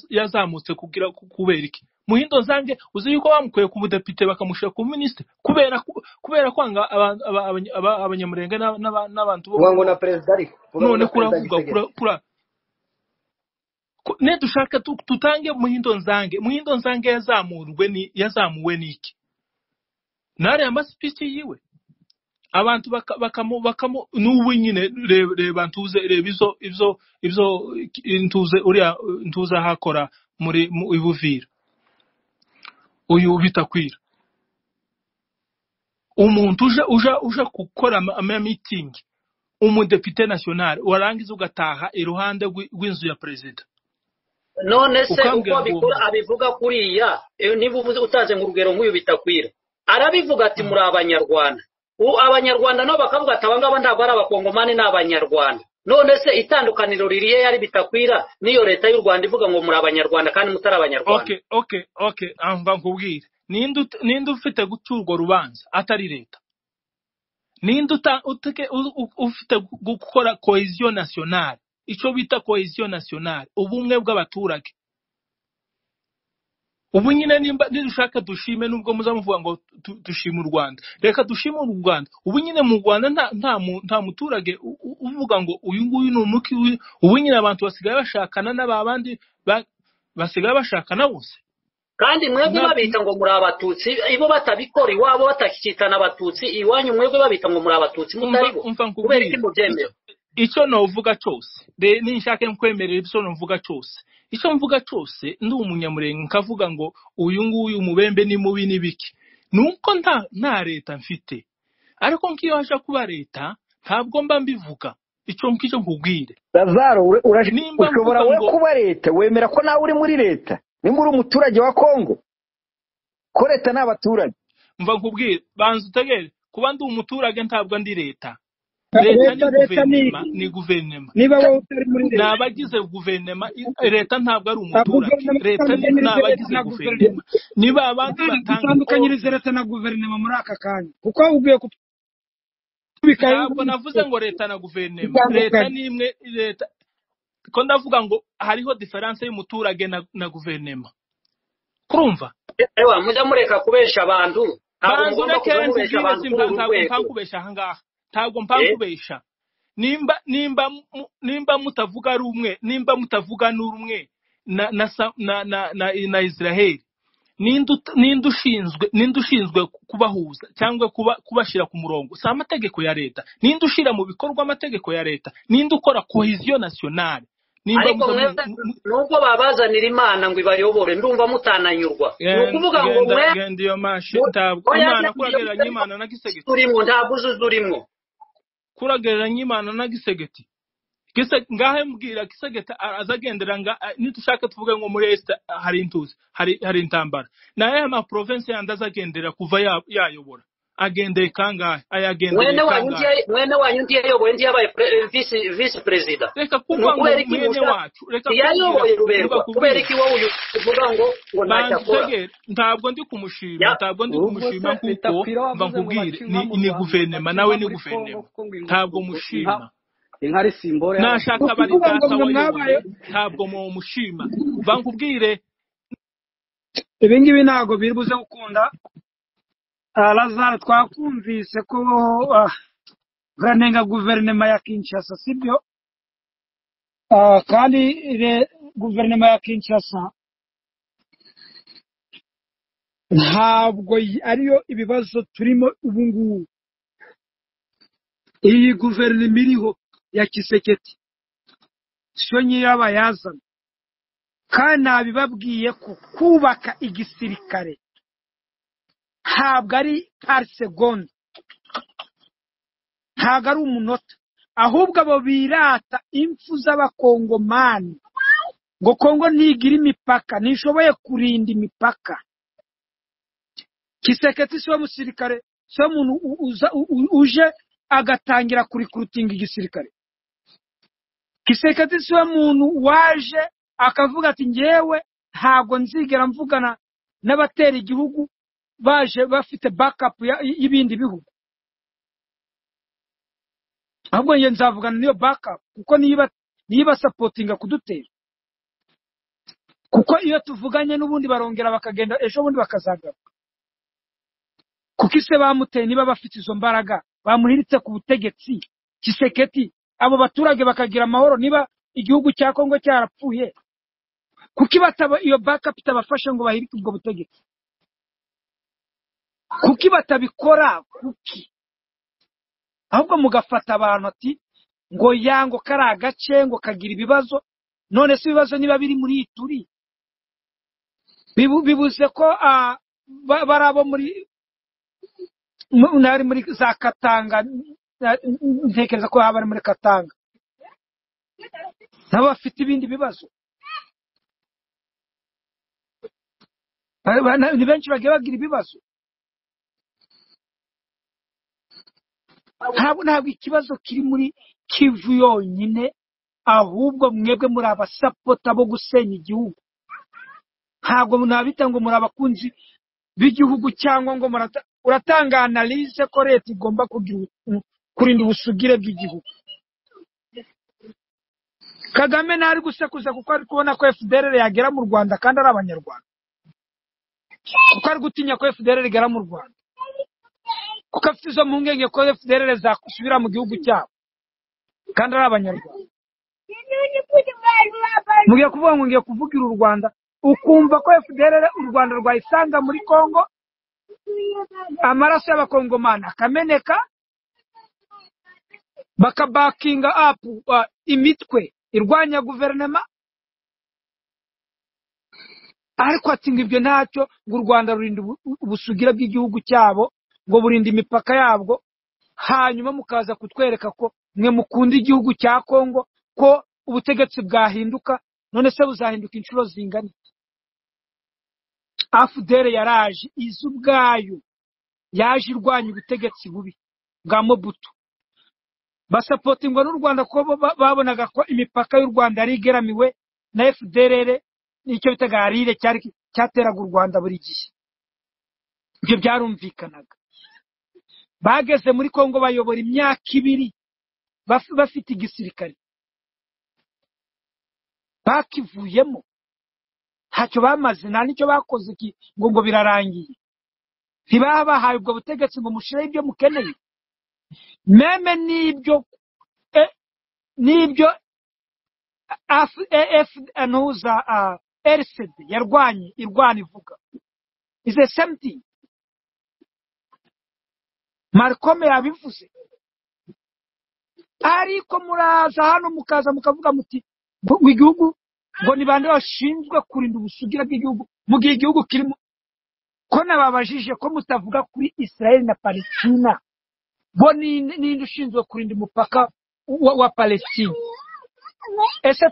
yazamutse kugira ku- kubera iki muhindo nzange uzi yuko bamukuye ku budepite bakamushyira ku minisitiri kubera ku- kubera kwanga aba- aba- abanya- aba- abanyamurenge n'aba- n'aba- n'abantu bo mu kugango na moko perezida ariko kugango none na perezida kuravuga gisegeka kura kura Ko- ne dushaka tu- tutange muhindo nzange muhindo nzange yazamurwe ni yazamuwe n'iki ntare amasipiki yiwe abantu baka- bakamu bakamu n'ubu nyine reba reba ntuze reba izo izo izo ntuze uriya ntuze ahakora muri mu ibuvira uyu bitakwira umuntu uje uje uje gukora ama ama meeting umudepite national warangiza ugataha iruhande rw'i- rw'inzu ya perezida none se uko ukambwira ngo uwo abikora muntu abivuga kuriya eh, niba uvuze utanze ngo urugero nk'uyu bitakwira arabivuga ati muri abanyarwanda ubu abanyarwanda nabo bakavuga ati aba ngaba ntabwo ari abakongomani ni abanyarwanda none se itandukaniro ririye yari bitakwira n'iyo leta y'u rwanda ivuga ngo muri abanyarwanda kandi mutari abanyarwanda okay okay okay amva nkubwire ninde ut- ninde ufite guca urwo rubanza atari leta ninde uta- uteke- u- u- ufite gu- gukora cohesion nationale icyo bita cohesion nationale ubumwe bw'abaturage ubu nyine nimba nidushaka dushime nubwo muzamuvuga ngo tu- dushime u rwanda reka dushime u rwanda ubu nyine mu rwanda nta nta, mu, nta muturage u- u- uvuga ngo uyu nguyu ni umuki w'i-" ubu nyine abantu basigaye bashakana n'ababandi ba, basigaye bashakana bose kandi mwebwe nta, babita ngo muri abatutsi ibo batabikora iwabo batakicitana abatutsi iwanyu mwebwe babita ngo muri abatutsi mutari umva bo umva kubera iki nkubwire icyo mubyemera icyo novuga cyose re- ninshaka nkwemerera ibyo novuga cyose icyo mvuga cyose ndi umunyamurenga nkavuga ngo uyu nguyu umubembe ni mubi ni biki ni uko nta nta leta mfite ariko nk'iyo haje kuba leta ntabwo mba mbivuga icyo ngicyo nkubwire lazaro ura- ura- nimba ushobora mvuga we ngo kuba leta wemera ko nawe uri muri leta nimba uri umuturage wa kongo ko leta ni abaturage mva nkubwire banza utegere kuba ndi umuturage ntabwo ndi leta leta ni leta leta ni guverinema ni guverinema iki niba wowe utari muri ni leta abagize guverinoma i- leta ntabwo ari Ah, umuturage guverinoma leta ni ni itandukanyirize abagize leta na guverinoma guverinoma niba abandi bwana batanga dutandukanyirize order leta na guverinoma muri aka kanya kuko ugiye kutubikaho ntabwo ibintu navuze ngo leta na guverinoma leta bitandukanye ni imwe leta ko ndavuga ngo hariho diferanse y'umuturage na, na guverinoma kurumva ewa mujya mureka kubesha abantu ntabwo banza mugomba ureke kuza ntubwire simba mubesha abantu kuri ntabwo uru rwego mpankubesha ahangaha ntabwo eh mpankubesha nimba nimba mu- nimba mutavuga rumwe nimba mutavuga n'urumwe na na sa- na na, na, na Israel ninde ut- ninde ushinzwe ninde ushinzwe ku- kubahuza cyangwa kuba kubashyira ku murongo si amategeko ya leta ninde ushyira mu bikorwa amategeko ya leta ninde ukora cohesion nationale nimba ariko muza mu, mwebwe mu, mu, nubwo babazanira imana ngo ibayobore ndumva mutananyurwa ni Gen- ukuvuga ngo genda mwe genda iyo mashi mu- ntabwo oya imana ntabyo kuragereranya bitarimo imana na gisegeti turimo ntabwo uzuza urimo kuragereranya imana na gisegeti Kise ngahe mbwira kisegeta azagendera nga a- nitushaka tuvuge ngo muri est hari intuzi hari hari intambara naye ama province yandi azagendera kuva ya- yayobora agendeye kangahe ayagendereye mwene wanyu kangahe ndiye mwene wanyu ndiye yoboye ndiye yabaye pre- visi visi perezida reka ni kuvuga ngo ukubera iki mwene mushaka wacu reka kumbwira ntiyayoboye mvuga ruberwa kubera kubwira iki wowe uyu uvuga ngo ngo ntacyo banza akora utegere ntabwo ndi kumushima Ya- ntabwo ndi ubwo se kumushima kuko bitakwira wavuze mva ngo nkubwire baca inka ni, mu ni rwanda guverinema baca nawe inka ni muri kongo guverinema kuko ngo inka ntabwo ubwo inka mushima inka ari simboro y'abaturage nashaka bari kuvuga ngo data mwe mwabaye wayoboye ntabwo mumushima mva nkubwire ibi ngibi ntabwo biri buze gukunda Ah, lazaro twakumvise ko ah, uranenga guverinoma ya kinshasa sibyo Ah, kandi re- guverinoma ya kinshasa ntabwo yi- ariyo ibibazo turimo ubu ngubu iyi guverinoma iriho ya kiseketi siyo nyirabayazana kandi nabibabwiye ko kubaka igisirikare ntabwo ari pari segonda ntabwo ari umunota ahubwo abo birata impfu z'abakongomani ngo kongo ntigira imipaka ntishoboye kurinda imipaka kiseketi siwe musirikare siwe muntu u- uza- u- u- uje agatangira kurikurutinga igisirikare kiseketi siwe muntu waje akavuga ati ngewe ntabwo nzigera mvugana n'abatera igihugu baje bafite bakapu ya- y'ibindi bihugu ahubwo njye nzavugana n'iyo bakapu kuko niyo iba- niyo ibasapotinga kudutera kuko iyo tuvuganye n'ubundi barongera bakagenda ejo bundi bakazagaruka kuko ise bamuteye niba bafite izo mbaraga bamuhiritse ku butegetsi kiseketi abo baturage bakagira amahoro niba igihugu cya kongo cyarapfuye kuko ibataba iyo bakapu itabafashe ngo bahirike ubwo butegetsi kuki batabikora kuki ahubwo mugafata abantu ati ngo ya ngo kari agace ngo kagira ibibazo none se ibibazo niba biri muri iyi turi bibuze ko bari abo muri ntari muri za katanga ntekereza ko baba bari muri katanga nabo bafite ibindi bibazo ni benshi bagiye bagira ibibazo ntabwo ntabwo ikibazo kiri muri kivu yonyine ahubwo mwebwe muri abasapota bo gusenya igihugu ntabwo nabita ngo muri abakunzi b'igihugu cyangwa ngo uratanga analize ko leta igomba kurinda ubusugire bw'igihugu kagame ntari gusekuza kuko ari kubona ko fdr yagera mu rwanda kandi ari abanyarwanda kuko ari gutinya ko fdr igera mu rwanda kuko afite izo mpungenge ko fdr zasubira mu gihugu cyabo kandi ari abanyarwanda mugiye kuvuga ngo ngiye kuvugira u rwanda ukumva ko fdr u rwanda rwayisanga muri congo amaraso y'abakongomani akameneka bakabakinga apu imitwe irwanya guverinoma ariko ati ngo ibyo ntacyo ngo u rwanda rurinda ubusugire bw'igihugu cyabo ngo burinda imipaka yabwo hanyuma mukaza kutwereka ko mwe mukunda igihugu cya kongo ko ubutegetsi bwahinduka none se buzahinduka inshuro zingana afudere yaraje izi ubwayo yaje irwanya ubutegetsi bubi bwa mobutu basapotingwa n'u rwanda ko babonaga ko imipaka y'u rwanda yari igeramiwe na fdr nicyo bitaga arire cyateraga u rwanda buri gihe ibyo byarumvikanaga bageze muri congo bayobora imyaka ibiri bafite igisirikare bakivuyemo ntacyo bamaze nta n'icyo bakoze ngo ngo birarangiye ntibaba bahaye ubwo butegetsi ngo mushireho ibyo mukeneye meme n'ibyo n'ibyo ntuza rcd yarwanye irwana ivuga ize semti marikome yabivuze ariko muraza hano mukaza mukavuga muti igihugu ngo ni bande bashinzwe kurinda ubusugire bw'igihugu mu gihe igihugu kirimo ko nababajije ko mutavuga kuri israel na palestina bo ninde ushinzwe kurinda umupaka wa palestina ese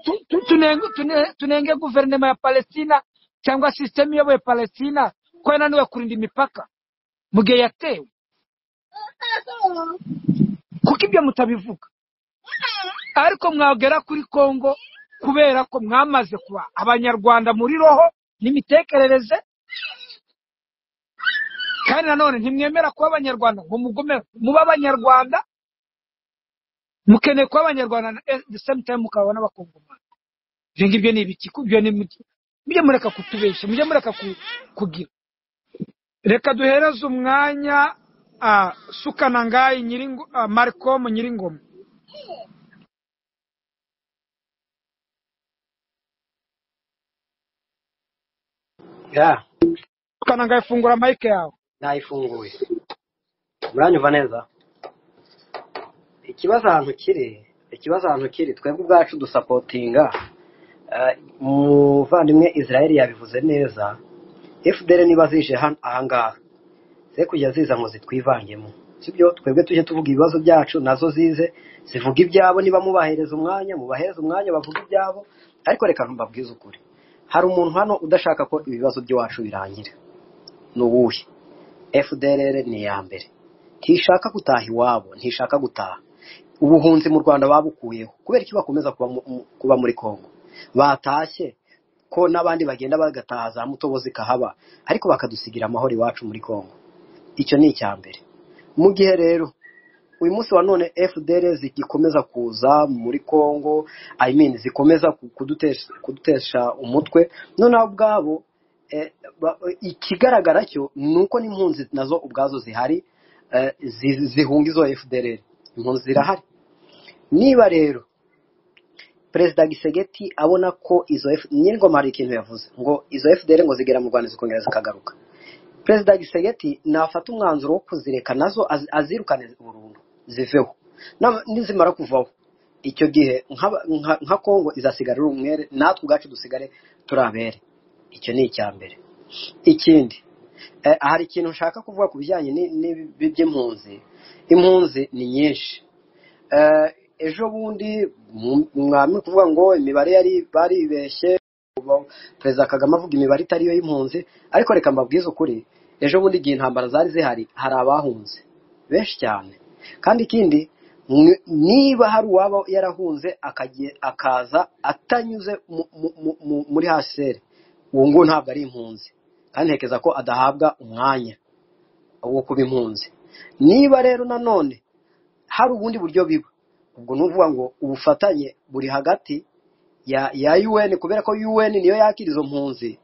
tunenge guverinoma ya palestina cyangwa sisiteme iyoboye palestina ko yananiwe kurinda imipaka mu gihe yatewe kuko ibyo mutabivuga ariko mwagera kuri congo kubera ko mwamaze kuba abanyarwanda muri roho n'imitekerereze kandi nanone ntimwemera kuba abanyarwanda ngo mugomere muba abanyarwanda mukeneye kuba abanyarwanda na time mukaba n'abakongomani ibyo ngibyo ni ibiki kubyo ni mujye mureka kutubeshya mujye mureka kugira reka duhereze umwanya sukanangayi marikomu nyiringoma sukanangayi fungura mayike yawe nayifunguye muranyumva neza ikibazo ahantu kiri ikibazo ahantu kiri twebwe ubwacu dusapotinga umuvandimwe israel yabivuze neza fdr niba zije ahangaha ze kujya ziza ngo zitwivangemo sibyo twebwe tujye tuvuga ibibazo byacu nazo zize zivuga ibyabo niba mubahereza umwanya mubahereza umwanya bavuga ibyabo ariko reka mbabwize ukuri hari umuntu hano udashaka ko ibibazo by'iwacu birangira ni uwuhe fdr ni iya mbere ntishaka gutaha iwabo ntishaka gutaha ubuhunzi mu rwanda babukuyeho kubera iki bakomeza kuba muri congo batashye ko n'abandi bagenda bagataha za mutobo zikahaba ariko bakadusigira amahoro iwacu muri congo icyo ni icya mbere mu gihe rero uyu munsi wa none fdr zigikomeza kuza muri congo i mean zikomeza kudutesha umutwe noneho ubwabo ikigaragara cyo ni uko n'impunzi nazo ubwazo zihari zihunga izo fdr impunzi zirahari niba rero perezida gisegeti abona ko izo nyir'ingoma hari ikintu yavuze ngo izo fdr ngo zigera mu rwanda zikongera zikagaruka perezida gisegeti nafata umwanzuro wo kuzireka nazo az- azirukane burundu ziveho Na- nizimara kuvaho icyo gihe nk'aba- nka- nka kongo izasigara ari umwere natwe ubwacu dusigare turi abere icyo ni icya mbere ikindi eh, hari ikintu nshaka kuvuga ku bijyanye ni- n'ibi by'impunzi impunzi ni nyinshi Eh, ejo bundi mu- mwami kuvuga ngo imibare yari baribeshye ubu perezida kagame avuga imibare itari yo y'impunzi ariko reka mbabwize ukuri ejo bundi igihe intambara zari zihari hari abahunze benshi cyane kandi ikindi mwe- niba hari uwaba yarahunze akagiye- akaza atanyuze mu- mu- mu- mu- muri hsr uwo nguwo ntabwo ari impunzi kandi ntekereza ko adahabwa umwanya wo kuba impunzi niba rero nanone hari ubundi buryo biba ubwo ni ukuvuga ngo ubufatanye buri hagati ya ya UN kubera ko UN niyo yakira izo mpunzi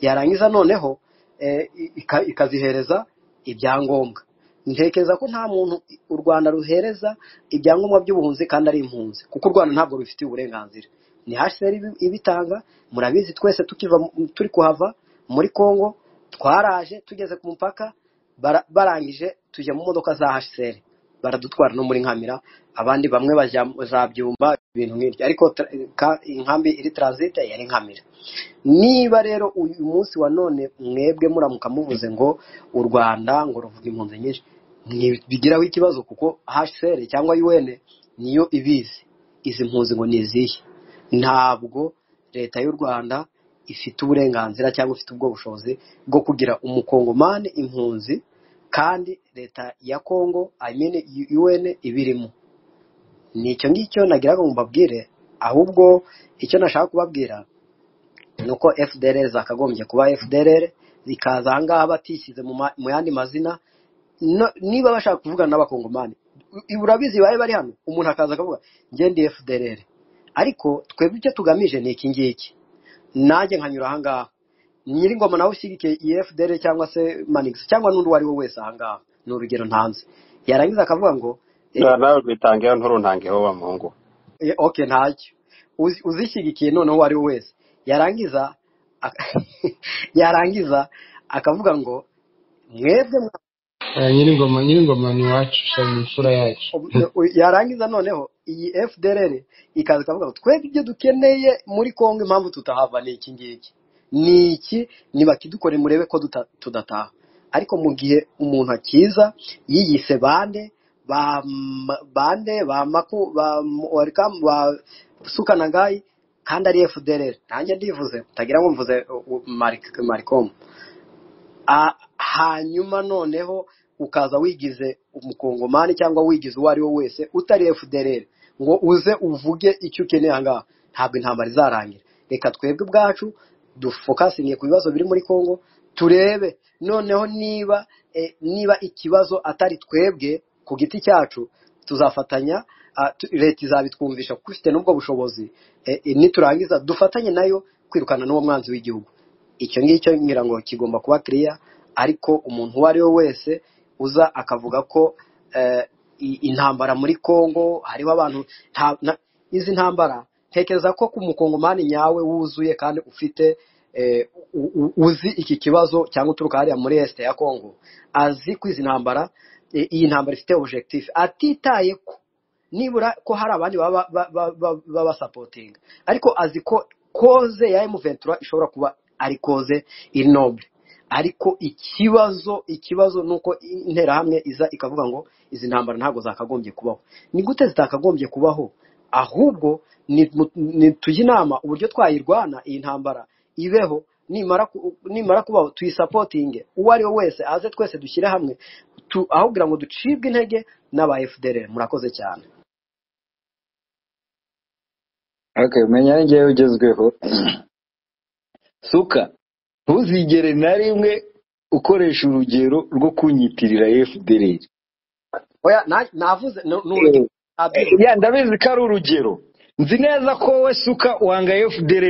yarangiza noneho eh, ika- ikazihereza ibyangombwa ntekereza ko nta muntu u Rwanda ruhereza ibyangombwa by'ubuhunzi kandi ari impunzi kuko u Rwanda ntabwo rubifitiye uburenganzira ni HCR ibi- ibitanga murabizi twese tukiva mu- turi kuhava muri Congo twaraje tugeze ku mupaka bara- barangije tujya mu modoka za HCR baradutwara no muri Nkamira abandi bamwe bajya za Byumba ibintu nk'ibyo ariko tra- ka- inkambi iri transit yari Nkamira niba rero uyu munsi wa none mwebwe muramuka muvuze ngo u Rwanda ngo ruvuga impunzi nyinshi ntibigiraho ikibazo kuko HCR cyangwa UN niyo ibizi izi mpunzi ngo ni izihe ntabwo leta y'u Rwanda ifite uburenganzira cyangwa ifite ubwo bushobozi bwo kugira umukongomani impunzi kandi leta ya Congo I mean UN ibirimo ni icyo ngicyo nagiraga ngo mbabwire ahubwo icyo nashaka kubabwira ni uko FDLR zakagombye kuba FDLR zikaza aha ngaha batishyize mu ma- mu yandi mazina no, niba bashaka kuvugana n'abakongomani u- urabizi babe bari hano umuntu akaza akavuga njye ndi FDLR ariko twebwe icyo tugamije ni iki ngiki nanjye nkanyura aha ngaha nyir'ingoma nawe ushyigikiye iyi FDL cyangwa se manix cyangwa n'undi uwo ari we wese aha ngaha ni urugero ntanze yarangiza akavuga ngo eh, Na- nawe rwitangeho nturuntangeho wa muhungu Eh, okay ntacyo Uzi- uzishyigikiye noneho uwo ari we wese yarangiza ak- yarangiza akavuga ngo mwebwe mwa- Ah, nyir'ingoma nyir'ingoma ni iwacu shami imfura yacu yarangiza noneho iyi fdrr ikaza ikavuga ngo twebwe ibyo dukeneye muri kongo impamvu tutahava ni iki ngiki ni iki nibakidukore murebe ko duta- tudataha ariko mu gihe umuntu akiza yiyise bande ba M- bande ba maku ba M- Welcome, ba sukanagayi kandi ari fdrr nanjye ndivuze utagira ngo mvuze uh, uh, Mari- maricom Ah, hanyuma noneho ukaza wigize umukongomani cyangwa wigize uwo ari we wese utari fdrr ngo uze uvuge icyo ukeneye aha ngaha ntabwo intambara izarangira reka twebwe ubwacu dufokasinge ku bibazo biri muri congo turebe noneho niba eh, niba ikibazo atari twebwe ku giti cyacu tuzafatanya ah, tu- leta izabitwumvisha kuko ifite n'ubwo bushobozi eh, eh, niturangiza dufatanye nayo kwirukana n'uwo mwanzi w'igihugu icyo ngicyo ngira ngo kigomba kuba kiriya ariko umuntu uwo ari we wese uza akavuga ko eh, i- intambara muri congo hariho abantu nta- na- izi ntambara ntekereza ko ku mukongomani nyawe wuzuye kandi ufite eh, u- u- uzi iki kibazo cyangwa uturuka hariya muri este ya congo azi ko izi ntambara eh, iyi ntambara ifite objectif atitaye ko nibura ko hari abandi baba ba- ba- ba- babasapotinga ariko azi ko koze ya emuventura ishobora kuba ari koze iri nobure ariko ikibazo ikibazo ni uko interahamwe iza ikavuga ngo izi ntambara ntabwo zakagombye kubaho ni gute zitakagombye kubaho ahubwo ni- mu- ni- tujye inama uburyo twayirwana iyi ntambara ibeho nimara ku- nimara kubaho tuyisapotinge uwo ari we wese aze twese dushyire hamwe tu- aho kugira ngo ducibwe intege n'aba fdr murakoze cyane okay menya ni njyewe ugezweho suka ntuzigere na rimwe ukoresha urugero rwo kunyitirira fdr oya na- navuze ni ni urugero nabyibuze ya ndabizi ko ari urugero nzi neza ko wowe suka wanga fdr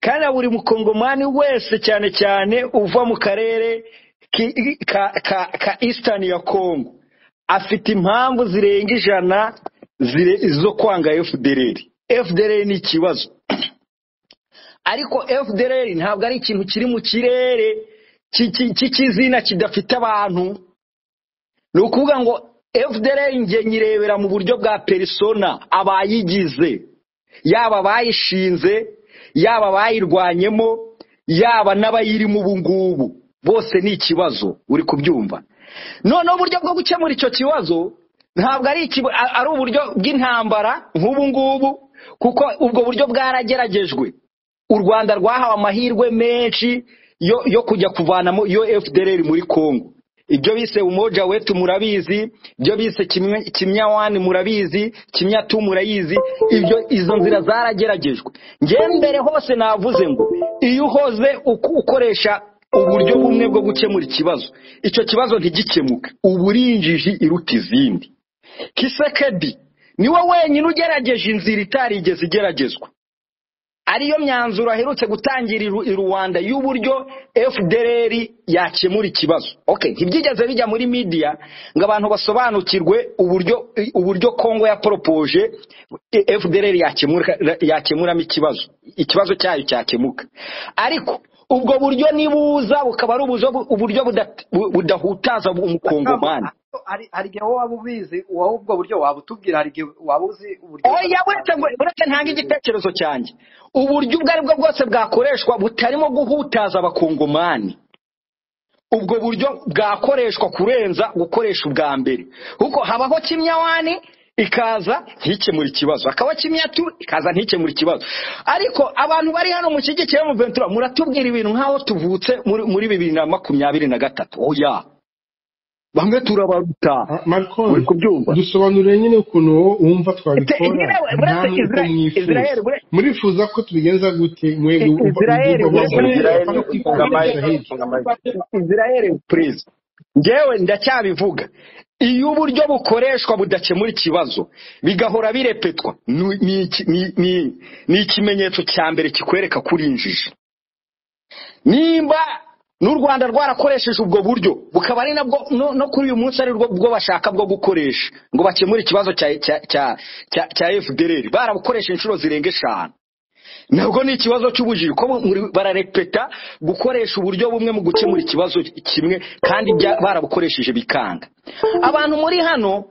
kandi na buri mukongomani wese cyane cyane uva mu karere ki- ka ka ka eastern ya congo afite impamvu zirenga ijana zire- zo kwanga fdr fdr ni ikibazo ariko fdr ntabwo ari ikintu kiri mu kirere cy'ikizina kidafite abantu ni ukuvuga ngo fdr njye nyirebera mu buryo bwa perisona abayigize yaba abayishinze yaba abayirwanyemo yaba n'abayirimo ubu ngubu bose ni ikibazo uri kubyumva noneho uburyo bwo gukemura icyo kibazo ntabwo ari ikiba- a- ari uburyo bw'intambara nk'ubu ngubu kuko ubwo buryo bwarageragejwe u rwanda rwahawe amahirwe menshi yo yo kujya kuvanamo iyo fdr muri congo ibyo bise umoja wetu murabizi ibyo bise kimwe kimya wani murabizi kimya tu murayizi ibyo izo nzira zarageragejwe njyewe mbere hose navuze ngo iyo uhoze uku- ukoresha uburyo bumwe bwo gukemura ikibazo icyo kibazo ntigikemuke uba uri injiji iruta izindi kisekedi niwe wenyine ugerageje inzira itarigeze igeragezwa ariyo myanzuro aherutse gutangira i Ru- i rwanda y'uburyo fdr yakemura ikibazo okay ntibyigeze bijya muri media ngo abantu basobanukirwe uburyo uburyo congo yaporopoje fdr yakemura yakemuramo ikibazo ikibazo cyayo cyakemuka ariko ubwo buryo nibuza bukaba ari ubuzo- uburyo buda- bu- budahutaza umukongomani hari hari igihe wowe waba ubizi wowe ubwo buryo waba utubwira hari igihe waba uzi uburyo oya buretse ngo buretse ntanga igitekerezo cyanjye uburyo ubwo ari bwo bwose bwakoreshwa butarimo guhutaza abakongomani ubwo buryo bwakoreshwa kurenza gukoresha ubwa mbere kuko habaho kimyawani ikaza ntikemura ikibazo hakabaho kimyatu ikaza ntikemura ikibazo ariko abantu bari hano mushyigikiye mu ventura muratubwira ibintu nk'aho tuvutse muri muri bibiri na makumyabiri na gatatu oya bamwe turabaruta Ah, Malcolm uri kubyumva dusobanurire nyine ukuntu wowe wumva twabikora Israel- nta buretse n'uko Israel- mwifuza Israel, buretse- murifuza ko tubigenza gute mwebwe I- Israel ibyumva uretse bavuye Israel bamwe funga twifuza mic israheli funga mic Israel please ngewe ndacyabivuga iyo uburyo bukoreshwa budakemura ikibazo bigahora birepetwa ni ni iki- ni- ni- ni ikimenyetso cya mbere kikwereka ko uri injiji nimba n'u rwanda rwarakoresheje ubwo buryo bukaba ari nabwo no no kuri uyu munsi ari bwo bashaka bwo gukoresha ngo bakemure ikibazo cya cya cya cya cya fdr barabukoresha inshuro zirenga eshanu ntabwo ni ikibazo cy'ubujiji ko muri- bararepeta gukoresha uburyo bumwe mu gukemura ikibazo kimwe kandi bya- barabukoresheje bikanga abantu muri hano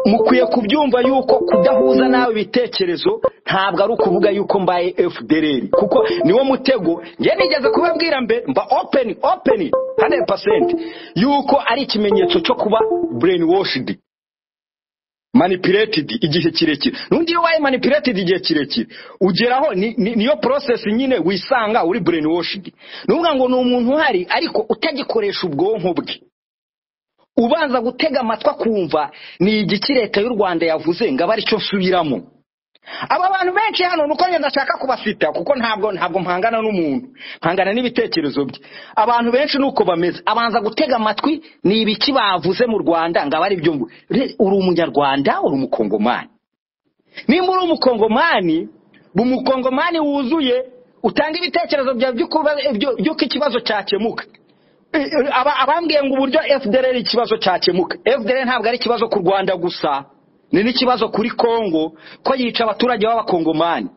mukwiye kubyumva yuko kudahuza nawe ibitekerezo ntabwo ari ukuvuga yuko mbaye fdr kuko niwo mutego njye nigeze kubabwira mbe mba open open 100% yuko ari ikimenyetso cyo kuba brainwashed manipulated igihe kirekire n'undi iyo wabaye manipulated igihe kirekire ugeraho ni- ni- niyo process nyine wisanga uri brainwashed ni ukuvuga ngo ni umuntu uhari ariko utagikoresha ubwonko bwe ubanza gutega amatwi akumva ni igiki leta y'u rwanda yavuze ngo abe aricyo nsubiramo aba bantu benshi hano nuko njye ndashaka kubafita kuko ntabwo ntabwo mpangana n'umuntu mpangana n'ibitekerezo bye abantu benshi nuko bameze abanza gutega amatwi ni ibiki bavuze mu rwanda ngo abe ari byo ngo Re- uri umunyarwanda uri umukongomani nimba uri umukongomani umukongomani wuzuye utanga ibitekerezo byawe by'uko by'uko- by'uko ikibazo cyakemuka Aba- abambwiye ngo uburyo fdr ari ikibazo cyakemuka fdr ntabwo ari ikibazo ku rwanda gusa ni n'ikibazo kuri congo ko yica abaturage b'abakongomani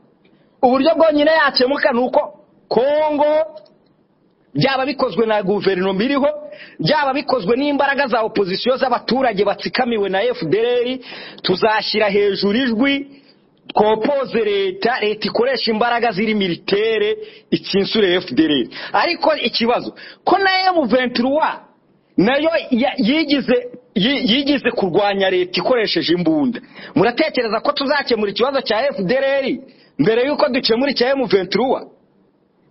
uburyo bwonyine yakemuka ni uko congo byaba bikozwe na guverinoma iriho byaba bikozwe n'imbaraga za opozisiyo z'abaturage batsikamiwe na fdr tuzashyira hejuru ijwi twopoze leta leta ikoresha imbaraga ziri militere ikinsure fdr ariko ikibazo ko na m23 nayo ya- yigize yi- yigize kurwanya leta ikoresheje imbunda muratekereza ko tuzakemura ikibazo cya fdr mbere y'uko dukemura icya m23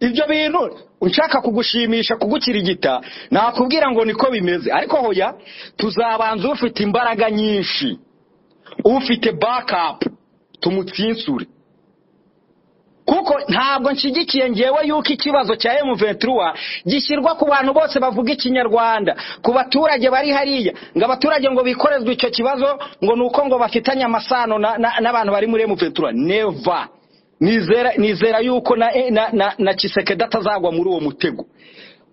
ibyo bintu nshaka kugushimisha kugukirigita nakubwira ngo niko bimeze ariko hoya tuzabanza ufite imbaraga nyinshi ufite backup tumutsinsure kuko ntabwo nshyigikiye ngewe yuko ikibazo cya M23 gishyirwa ku bantu bose bavuga ikinyarwanda ku baturage bari hariya ngo abaturage ngo bikorezwe icyo kibazo ngo ni uko ngo bafitanye amasano na- na- n'abantu bari muri M23 never nizera nizera yuko na na na, na Kisekedi atazagwa muri uwo mutego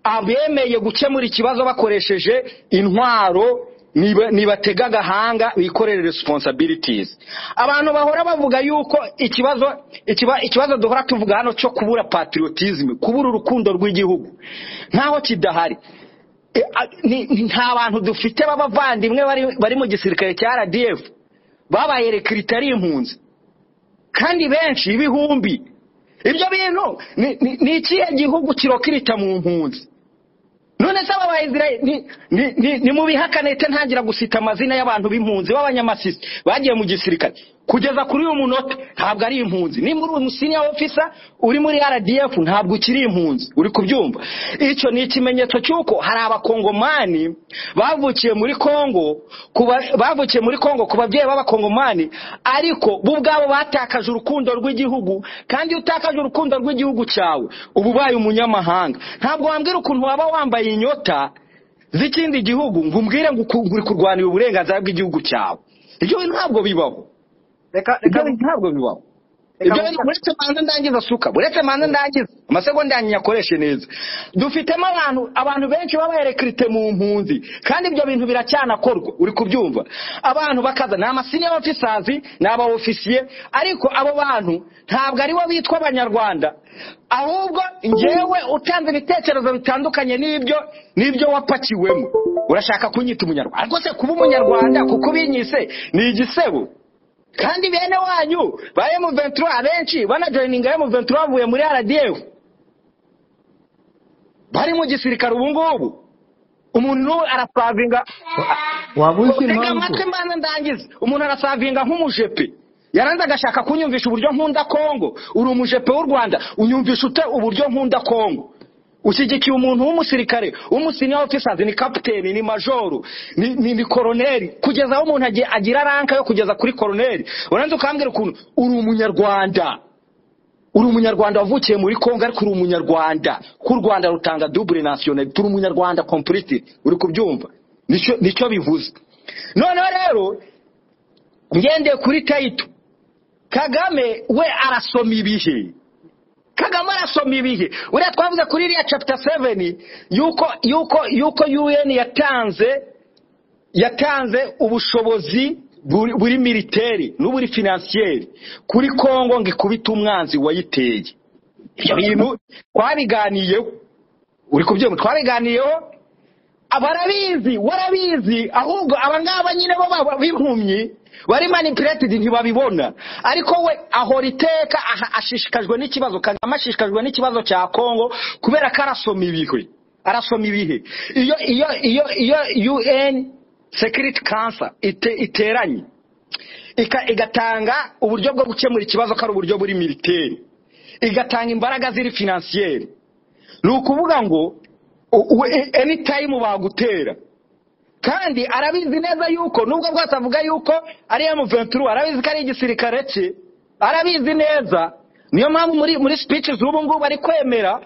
abemeye gukemura ikibazo bakoresheje intwaro nibatega agahanga bikorere resiponsabiritizi abantu bahora bavuga yuko ikibazo ikiba- ikibazo duhora tuvuga hano cyo kubura patriotism kubura urukundo rw'igihugu ntaho kidahari E, a- ni- ni- nta bantu dufite b'abavandimwe bari- bari mu gisirikare cya rdf babaye rekirita ari impunzi kandi benshi ibihumbi ibyo bintu ni- ni ni ikihe gihugu kirokirita mu mpunzi none se aba bayizirayeli ni, ni, ni, ni mu bihakana leta ntangira gusita amazina y'abantu b'impunzi b'abanyamasisi bagiye mu gisirikare kugeza kuri uyu munota ntabwo ari impunzi nimba uri umusiniya ofisa uri muri rdf ntabwo ukiri impunzi uri kubyumva icyo ni ikimenyetso cy'uko hari abakongomani bavukiye muri kongo kuba, bavukiye muri kongo ku babyeyi b'abakongomani ariko bo ubwabo batakaje urukundo rw'igihugu kandi iyo utakaje urukundo rw'igihugu cyawe uba ubaye umunyamahanga ntabwo wambwira ukuntu waba wambaye inyota z'ikindi gihugu ngo umbwire ngo uku- uri kurwanira uburenganzira bw'igihugu cyawe ibyo bintu ntabwo bibaho reka ibyo reka bintu ntabwo bibaho reka ibyo bintu uretse manza ndangiza suka uretse manza ndangiza amasegonda yanyu nyakoreshe neza dufitemo abantu abantu benshi baba bayerekirite mu mpunzi kandi ibyo bintu biracyanakorwa uri kubyumva abantu bakaza ni amasiniya ofisazi ni aba ofisiye ariko abo bantu ntabwo aribo bitwa abanyarwanda ahubwo njyewe utanze ibitekerezo bitandukanye n'ibyo n'ibyo wapakiwemo urashaka kunyita umunyarwanda ariko se kuba umunyarwanda kuko ubinyise ni igisebo kandi bene wanyu ba M23 abenshi banajoyininga M23 bavuye muri RDF bari mu gisirikare ubu ngubu umuntu arasavinga waba uzi utega impamvu amatwi mbanza ndangiza umuntu arasavinga nk'umujepe yaranze agashaka kunyumvisha uburyo nkunda kongo uri umujepe w'u rwanda unyumvisha ute uburyo nkunda kongo ushyigikiye umuntu w'umusirikare w'umusiniya ofisazi ni kapiteni ni majoru ni, ni, ni koroneri kugeza aho umuntu agiye- agira ranka yo kugeza kuri koroneri uranze ukambwira ukuntu uri umunyarwanda uri umunyarwanda wavukiye muri kongo ariko uri umunyarwanda ko u rwanda rutanga dubure nasiyonali turi umunyarwanda kompuriti uri kubyumva nicyo nicyo bivuze noneho rero ngendeye kuri tayito kagame we arasoma ibihe kagame arasoma ibihe uriya twavuze kuri iriya capita seveni yuko yuko yuko un yatanze yatanze ubushobozi buri buri militeri n'uburi finansiyeri kuri kongo ngo ikubite umwanzi wayiteye ibyo bintu twabiganiyeho uri kubyumva twabiganiyeho barabizi warabizi ahubwo abangaba nyine bo b'impumyi bari manipulatedi ntibabibona ariko we ahora iteka aha- ashishikajwe n'ikibazo kagame ashishikajwe n'ikibazo cya kongo kubera ko arasoma ibihe arasoma ibihe iyo iyo iyo iyo un security council ite- iteranye ika- igatanga uburyo bwo gukemura ikibazo ko ari uburyo buri militeri igatanga imbaraga ziri finansiyeri ni ukuvuga ngo u- u- e- anytime bagutera kandi arabizi neza yuko nubwo bwose avuga yuko ari M23 arabizi ko ari igisirikare cye arabizi neza niyo mpamvu muri muri speech z'ubu ngubu ari kwemera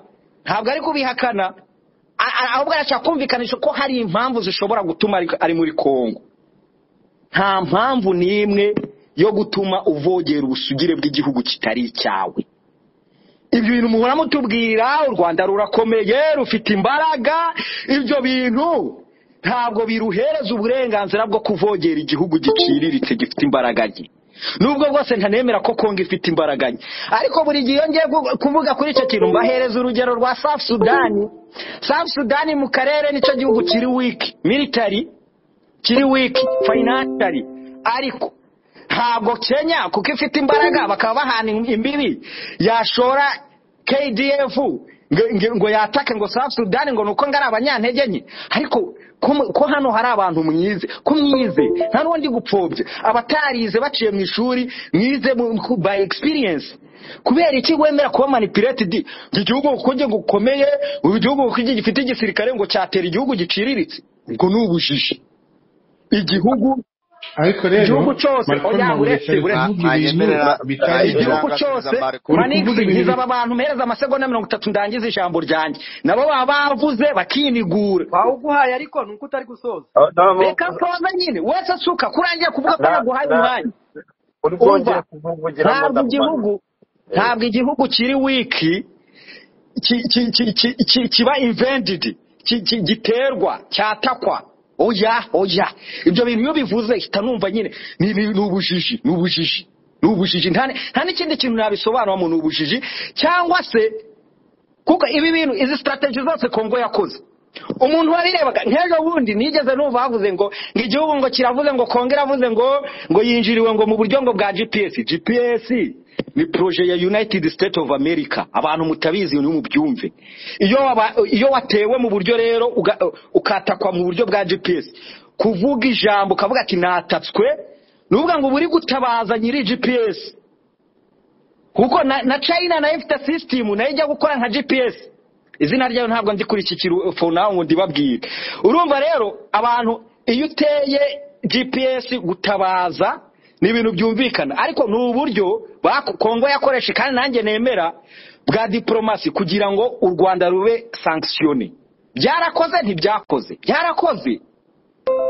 ntabwo ari kubihakana A- a- ahubwo arashaka kumvikanisha ko hari impamvu zishobora gutuma ari ari muri Kongo nta mpamvu n'imwe yo gutuma uvogera ubusugire bw'igihugu kitari icyawe ibyo bintu muhora mutubwira u rwanda rurakomeye rufite imbaraga ibyo bintu ntabwo biruhereza uburenganzira bwo kuvogera igihugu giciriritse gifite imbaraga nke nubwo bwose ntanemera ko kongo ifite imbaraga nke ariko buri gihe iyo ngiye gu- kuvuga kuri icyo kintu mbahereza urugero rwa safu sudani safu sudani mu karere nicyo gihugu kiri wiki militari kiri wiki fayinashari ariko ntabwo kenya kuko ifite imbaraga bakaba bahana imbibi yashora kdf ngo- ngo- ngo yatake ngo south sudan ngo nuko ngo ari abanyantege nke ariko ko mu- ko hano hari abantu mwize ko mwize nta n'undi gupfobya abatarize baciye mu ishuri mwize mu- ku- by experience kubera iki wemera kuba manipulated iki gihugu kuko njye gukomeye igihugu kuko njye gifite igisirikare ngo cyatera igihugu giciriritse ubwo ni ubujiji igihugu ariko rero igihugu cyose marikoni oya ntabwo uretse yashakaga uretse kuvuga ibintu bitari byo igihugu cyose uri kuvuga manigisi ibintu nkiza aba bantu mpereza amasegonda mirongo itatu ndangiza ijambo ryanjye nabo baba bavuze bakinigura bawuguhaye ariko ni uko utari gusoza reka mbabaza nyine wese asuka kurangiye kuvuga ko naguhaye umwanya uri umva bwongera kuvugiramo ntabwo igihugu ntabwo igihugu kiri wiki ki- ki- ki- ki- ki- kiba invendidi giterwa cyatakwa oya oya ibyo bintu iyo bivuze hita numva nyine ni ni- ni ubujiji ni ubujiji ni ubujiji nta nta n'ikindi kintu nabisobanuramo ni ubujiji cyangwa se kuko ibi bintu izi sitarateji zose kongo yakoze umuntu wabirebaga nk'ejo bundi nigeze numva havuze ngo ngo igihugu ngo kiravuze ngo kongo iravuze ngo ngo yinjiriwe ngo mu buryo ngo bwa gps gps ni proje ya united state of america abantu mutabizi ntimubyumve iyo waba- iyo watewe mu buryo rero uga- ukatakwa mu buryo bwa gps kuvuga ijambo ukavuga ati natatswe ni ukuvuga ngo uba uri gutabaza nyiri gps kuko na, na china nayo ifite sisitemu nayo ijya gukora nka gps izina ryayo ntabwo ndi kuri iki kirufona ngo ndibabwire urumva rero abantu iyo uteye gps gutabaza ni ibintu byumvikana ariko ni uburyo baku- kongo yakoresha kandi nanjye nemera bwa diporomasi kugira ngo u rwanda rube sankisiyone byarakoze ntibyakoze byarakoze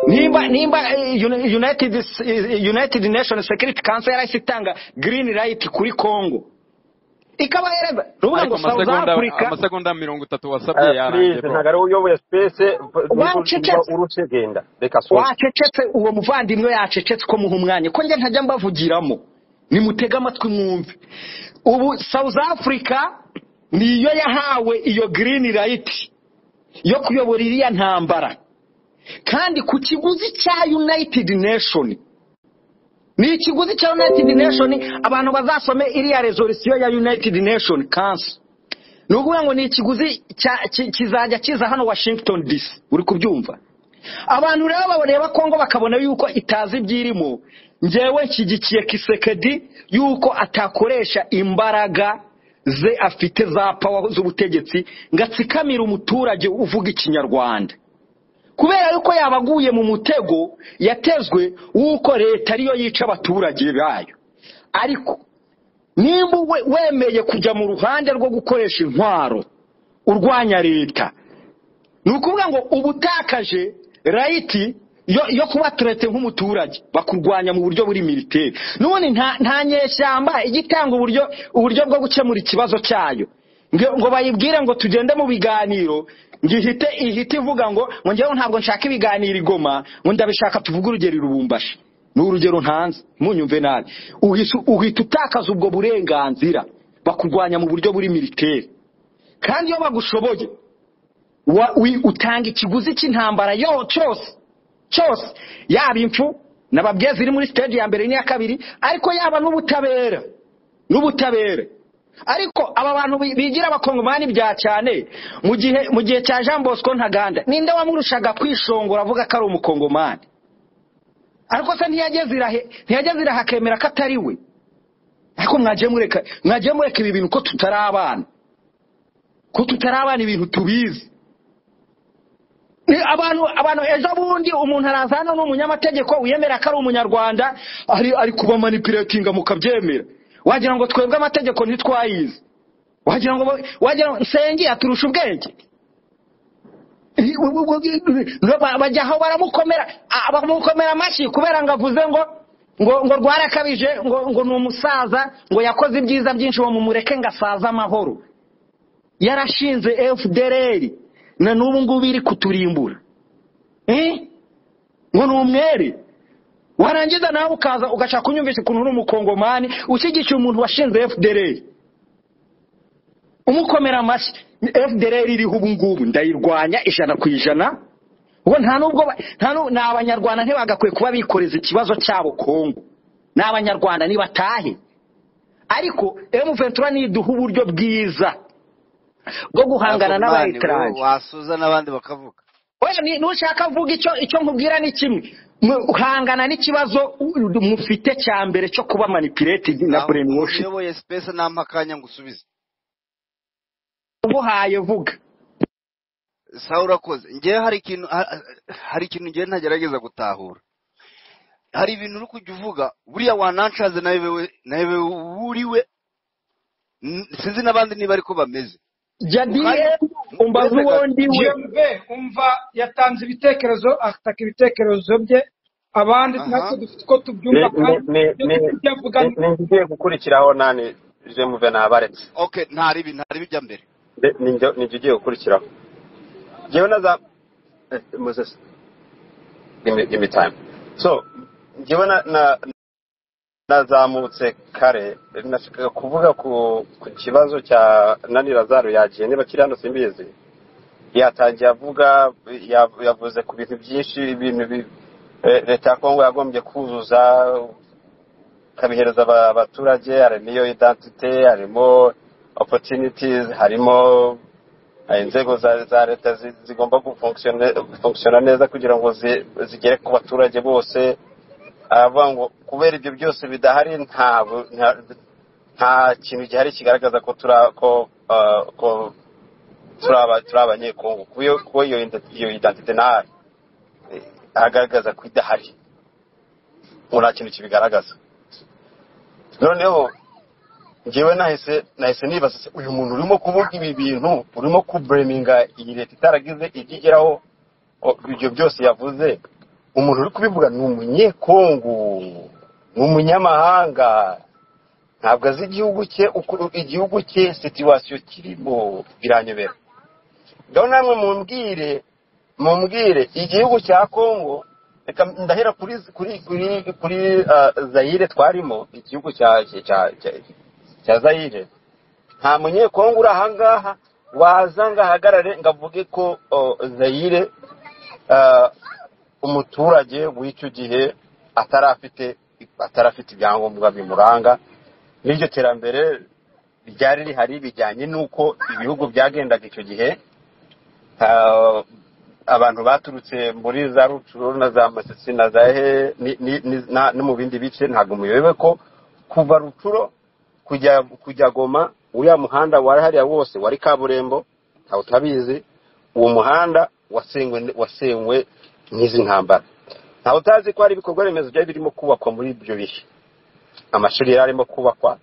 nimba nimba eh, Uni- united S- eh, united nations security council yarahise itanga green light kuri congo ikabahereza ruvuga ariko ngo south amasegonda africa amasegonda mirongo itatu wasabye Eh, yarangiye please bro ntabwo ari wowe uyoboye sipesi niba wacecetse urusegenda reka soza wacecetse uwo muvandimwe yacecetse ko muha umwanya ko njye ntajya mbavugiramo nimutege amatwi mwumve ubu south africa niyo yahawe iyo green light yo kuyobora iriya ntambara kandi ku kiguzi cya united nation ni ikiguzi cya united nation abantu bazasome iriya resolusiyo ya united nation council ni ukuvuga ngo ni ikiguzi cya- ki- kizajya kiza hano washington dc uri kubyumva abantu rero bareba kongo bakabona yuko itazi ibyirimo ngewe nshyigikiye kisekedi yuko atakoresha imbaraga ze afite za pawa z'ubutegetsi ngo atsikamire umuturage uvuga ikinyarwanda kubera yuko yabaguye mu mutego yatezwe w'uko leta ariyo yica abaturage bayo ariko nimba we- wemeye kujya mu ruhande rwo gukoresha intwaro urwanya leta ni ukuvuga ngo uba utakaje rayiti yo yo kuba turete nk'umuturage bakurwanya mu buryo buri militeri n'ubundi nta nta nyeshyamba ijya itanga uburyo uburyo bwo gukemura ikibazo cyayo ngo ngo bayibwire ngo tugende mu biganiro ngo ihite ihite ivuga ngo ngo ngewe ntabwo nshaka ibiganiro igoma ngo ndabishaka tuvuge urugero i rubumbashi ni urugero ntanze munyumve nabi uhita uhita utakaza ubwo burenganzira bakurwanya mu buryo buri militeri kandi iyo bagushoboye wa- wi- utanga ikiguzi cy'intambara yo cyose cyose yaba impfu nababwiye ziri muri stage ya mbere n'iya kabiri ariko yaba n'ubutabera n'ubutabera ariko aba bantu bi- bigira abakongomani bya cyane mu gihe mu gihe cya jean bosco ntaganda ninde wamurushaga kwishongora avuga ko ari umukongomani ariko se ntiyageze irahe ntiyageze irahe akemera ko atari we ariko mwagiye mureka mwagiye mureka ibi bintu ko tutari abana ko tutari abana ibintu tubizi Ni abantu abantu ejo bundi umuntu araza hano ni umunyamategeko wiyemera ko ari umunyarwanda ari ari kuba manipulatinga mukabyemera wagira ngo twebwe amategeko ntitwayizi wagira ngo wagira ngo nsenge aturusha ubwenge Ba- bajya aho baramukomera ah, bamukomera amashyi kubera ngo avuze ngo ngo ngo rwarakabije ngo ngo ni umusaza ngo yakoze ibyiza byinshi uwo mumureke ngo asaze amahoro yarashinze fdr na n'ubu ngubu iri kuturimbura Eh? ngo ni umwere warangiza nawe ukaza ugashaka kunyumvisha ukuntu uri umukongomani ushyigikiye umuntu washinze fdr umukomera amashyi fdr iriho ubu ngubu ndayirwanya ijana ku ijana ubwo nta nubwo ba- nta nu- ni abanyarwanda ntibagakwiye kuba bikoreza ikibazo cyabo kongo ni abanyarwanda nibatahe ariko emuventura niduha uburyo bwiza bwo guhangana bakongomani wowe n'abayiteranje wasoza n'abandi bakavuga Oya, ni- nushaka kuvuga icyo icyo nkubwira ni kimwe Mu- hangana n'ikibazo u- mufite cya mbere cyo kuba manipulated na naho brainwash uyoboye sipesi nta akanya ngo usubize uguhaye vuga sawa urakoze ngewe hari ikintu ha- hari ikintu ngewe ntagerageza gutahura hari ibintu uri kujya uvuga buriya wanancaze nawe wewe- nawe wewe wuriwe n- sinzi n'abandi niba ariko bameze jya mukanya dm umbaze uretse uwo gato ndi we GMV umva yatanze ibitekerezo ataka ibitekerezo bye abandi aha natwe dufite uko tubyumva ni kandi ni- ibyo ni- ibyo avuga ni- ni ni njye ugiye gukurikiraho nani jemuve nabaretse okay ntari ibi ntari bijya mbere Nde- ni njye ni njye ugiye gukurikiraho ngewe na za eh, moses give me give me time so njyewe na na- nazamutse kare nashakaga kuvuga ku ku kibazo cya nani lazaro yagiye niba kiri hano simbizi yatangiye avuga ya- yavuze ku bintu byinshi ibintu bi- eh, leta ya kongo yagombye kuzuza ikabihereza aba- abaturage harimo iyo identite harimo opportunities harimo eh, inzego za za leta zi- zigomba gufunkisione- gufunkisiona neza kugira ngo zi- zigere ku baturage bose aravuga ngo kubera ibyo byose bidahari nta bu- nta- nta kintu gihari kigaragaza ko turi a- ko eh, ko turi aba- turi abanyekongo kuko iyo- kuko iyo ident- iyo identite ntahari Eh, agaragaza ko idahari ngo nta kintu kibigaragaza noneho njyewe nahise nahise nibaza se, uyu muntu urimo kuvuga ibi bintu urimo kubureminga iyi leta itaragize ijya igeraho o- ibyo byose yavuze umuntu uri kubivuga ni umunyekongo ni umunyamahanga ntabwo azi igihugu cye uko igihugu cye situwasiyo kirimo biranyobera ngaho namwe mumbwire mumbwire igihugu cya kongo reka ndahera kuri kuri kuri kuri ah, zayire twarimo igihugu cya cya cya- cya zayire nta munyekongo uri ahangaha waza ngo ahagarare ngo avuge ko oh, zayire ah, umuturage w'icyo gihe atarafite atarafite ibyangombwa bimuranga n'iryo terambere ryari rihari bijyanye n'uko ibihugu byagendaga icyo gihe ah, abantu baturutse muri za rucuru na za masisi na za he ni- ni- ni- na- no mu bindi bice ntabwo muyobewe ko kuva rucuro kujya kujya goma uriya muhanda wari hariya wose wari kaburimbo ntawe utabizi uwo muhanda wasenywe wasenywe n'izi ntambara ntawe utazi ko hari ibikorwa remezo byari birimo kubakwa muri ibyo bihe amashuri yari arimo kubakwa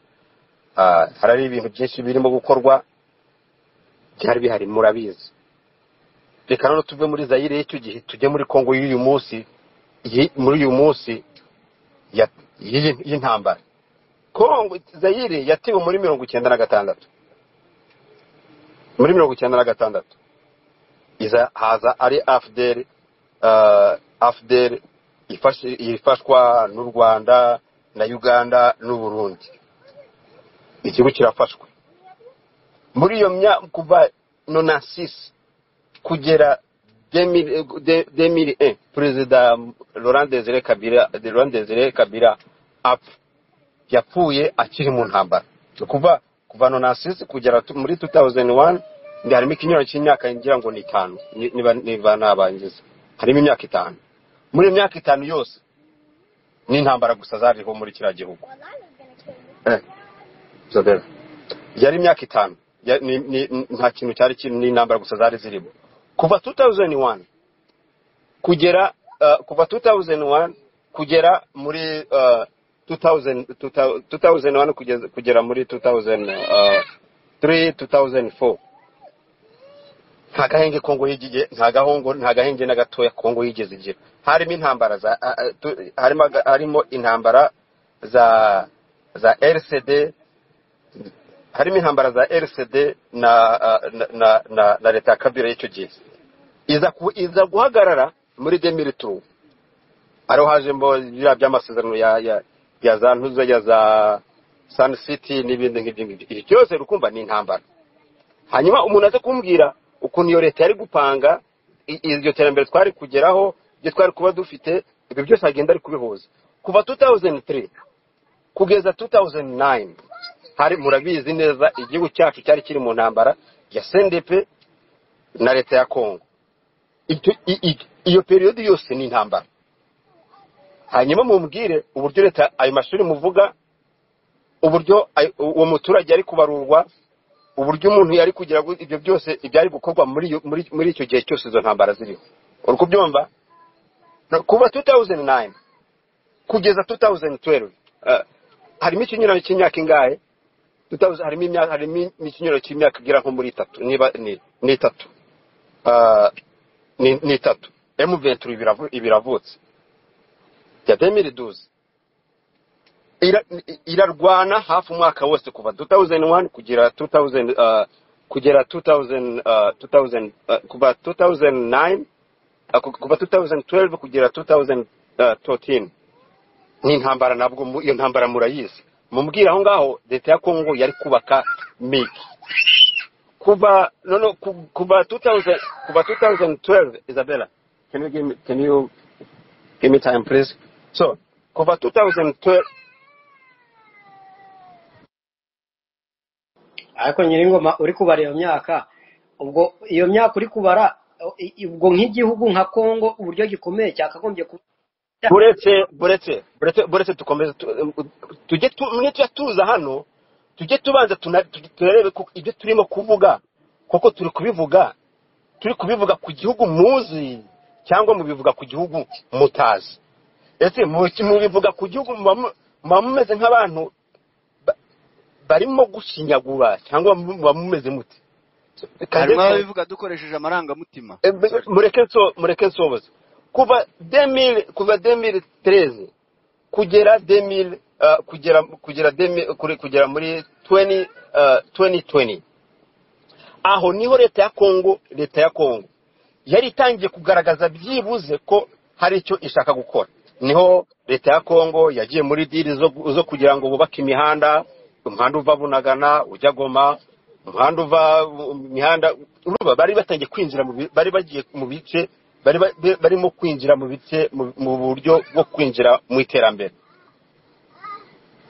ah, hari ibintu byinshi birimo gukorwa byari bihari murabizi reka noneho tuve muri zayire y'icyo gihe tujye muri kongo y'uyu munsi iyi- muri uyu munsi ya- y'iyi- y'intambara kongo zayire yatewe muri mirongo icyenda na gatandatu muri mirongo icyenda na gatandatu iza haza ari afuderi afuderi ifashwa n'u rwanda na uganda n'u burundi ikigo kirafashwe muri iyo myaka kuva nonasisi kugera demiri e perezida laurent desire kabira laurent desire kabira apfa yapfuye akiri mu ntambara ni kuva kuva nonasisi kugera tu- muri 2001 ndi harimo ikinyuranyo cy'imyaka ngira ngo ni itanu ni- niba niba nabangiza harimo imyaka itanu muri iyo myaka itanu yose ni intambara gusa zariho muri kiriya gihugu Eh, Isabella. yari imyaka itanu Ya- ni- ni- ni- nta kintu cyari kirimo n'intambara gusa zari zirimo kuva 2001 kugera uh, kuva 2001 kugera muri uh, 2000, 2000 2001 kugeza kugera muri 2003 2004 nta gahenge kongo yigije nta gahongo nta gahenge na gatoya kongo yigeze igira harimo intambara za a- a- tu- harimo aga- harimo intambara za za RCD harimo intambara za RCD na uh, na na, na, na leta ya Kabila y'icyo gihe iza ku- iza guhagarara muri demiri turu ariho hajemo biriya by'amasezerano ya ya ya za ntuza ya za sani siti n'ibindi nk'ibyo ngibyo ibi byose rukumva ni intambara hanyuma umuntu aze kumbwira ukuntu iyo leta yari gupanga i- iryo terambere twari kugeraho ibyo twari kuba dufite ibyo byose agenda ari kubihuza kuva 2003 kugeza 2009 hari murabizi neza igihugu cyacu cyari kiri mu ntambara ya sendepe na leta ya kongo Icyo- i- i- iyo periyodi yose ni intambara hanyuma mumbwire uburyo leta ayo mashuri muvuga uburyo ay- uwo muturage yari kubarurwa uburyo umuntu yari kugira ngo ibyo byose ibyari gukorwa muri iyo- muri muri icyo gihe cyose izo ntambara ziriho uri kubyumva No, kuva 2009 kugeza 2012 eh, harimo ikinyuranyo cy'imyaka ingahe 2000 harimo imyaka harimo ikinyuranyo cy'imyaka igera nko muri itatu niba ni ni itatu Ah, ni ni itatu M23 ibiravu- ibiravutse ya 2012 ira- irarwana hafi umwaka wose kuva 2001 kugera 2000 uh, kugera 2000 uh, 2000 uh, kuva 2009 Ako- kuva 2012 kugera 2013 ni intambara nabwo mu- iyo ntambara murayizi mubwira aho ngaho leta ya kongo yari kubaka migi kuva no no ku- kuva 2000 kuva 2012 isabella can you give me, can you give me time please so kuva 2012 ariko nyiringoma uri kubara iyo myaka ubwo iyo myaka uri kubara i- i- ubwo nk'igihugu nka kongo uburyo gikomeye cyakagombye kuba buretse buretse buretse buretse dukomeze tu- tujye tu- mwe tujya tuza hano tujye tubanza tuna- tu- turebe ko ibyo turimo kuvuga kuko turi kubivuga turi kubivuga ku gihugu muzi cyangwa mubivuga ku gihugu mutazi ese mu- mubivuga ku gihugu muba mu- muba mumeze nk'abantu ba- barimo gushinyagura cyangwa muba mumeze mute harimo Kadeso- ababivuga dukoresheje amarangamutima Eh, b- mureke nso- mureke nsoboze kuva 2000 kuva 2013 kugera 2000 ah, kugera kugera 2000 kuri- kugera muri 20 ah, 2020 aho niho leta ya kongo leta ya kongo yari itangiye kugaragaza byibuze ko hari icyo ishaka gukora niho leta ya kongo yagiye muri diri zo, zo kugira ngo bubake imihanda umuhanda uva bunagana ujya goma umuhanda uva imihanda urumva bari batangiye kwinjira mu bi- bari bagiye mu bice bari ba- be- barimo kwinjira mu bice mu mu buryo bwo kwinjira mu iterambere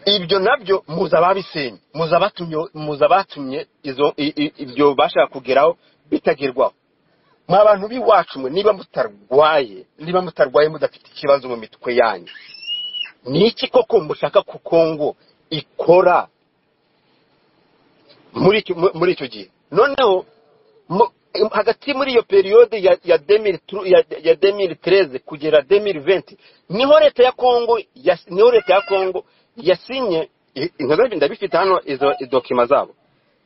ibyo nabyo muza ababisenye muza abatumye muza abatumye izo i- i- ibyo bashaka kugeraho bitagerwaho mwa bantu b'iwacu mwe niba mutarwaye niba mutarwaye mudafite ikibazo mu mitwe yanyu ni iki koko mushaka ko kongo ikora muri icyo mu- muri icyo gihe noneho mu- hagati muri iyo periyode ya ya 2000 ya ya 2013 kugera 2020 niho leta ya kongo yas- niho leta ya kongo yasinye i- inkozi ndabifite hano izo idokima zabo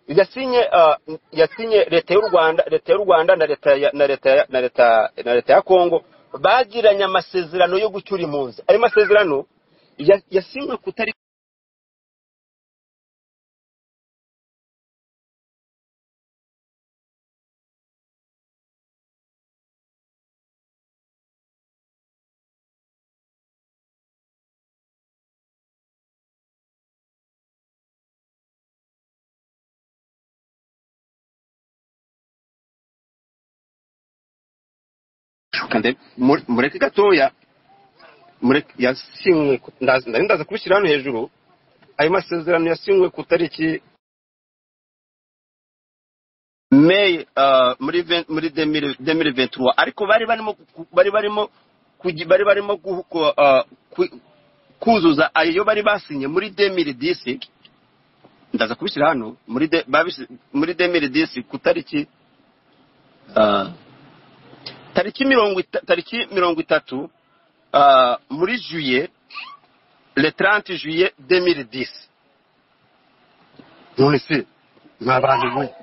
yasinye ah, yasinye leta y'u rwanda leta y'u rwanda na leta ya- na leta ya- na leta na leta ya kongo bagiranye amasezerano yo gucyura impunzi ayo masezerano ya- yasinywe kutari Kandi mu- mureke gatoya mureke yasinywe ku- ndaza nari ndaza kubishyira hano hejuru ayo masezerano yasinywe ku tariki meyi ah, muri ve- muri demiri venturuwa ariko bari barimo ku- bari barimo kugi- bari barimo guhu- ku- ah, ku- kuzuza ayo bari basinye muri demiri disi ndaza kubishyira hano muri de, babisi, muri demiri disi ku tariki ah, tariki mirongo ita- tariki mirongo itatu ah, muri juye le 30 juye 2010 none se ni abantu bo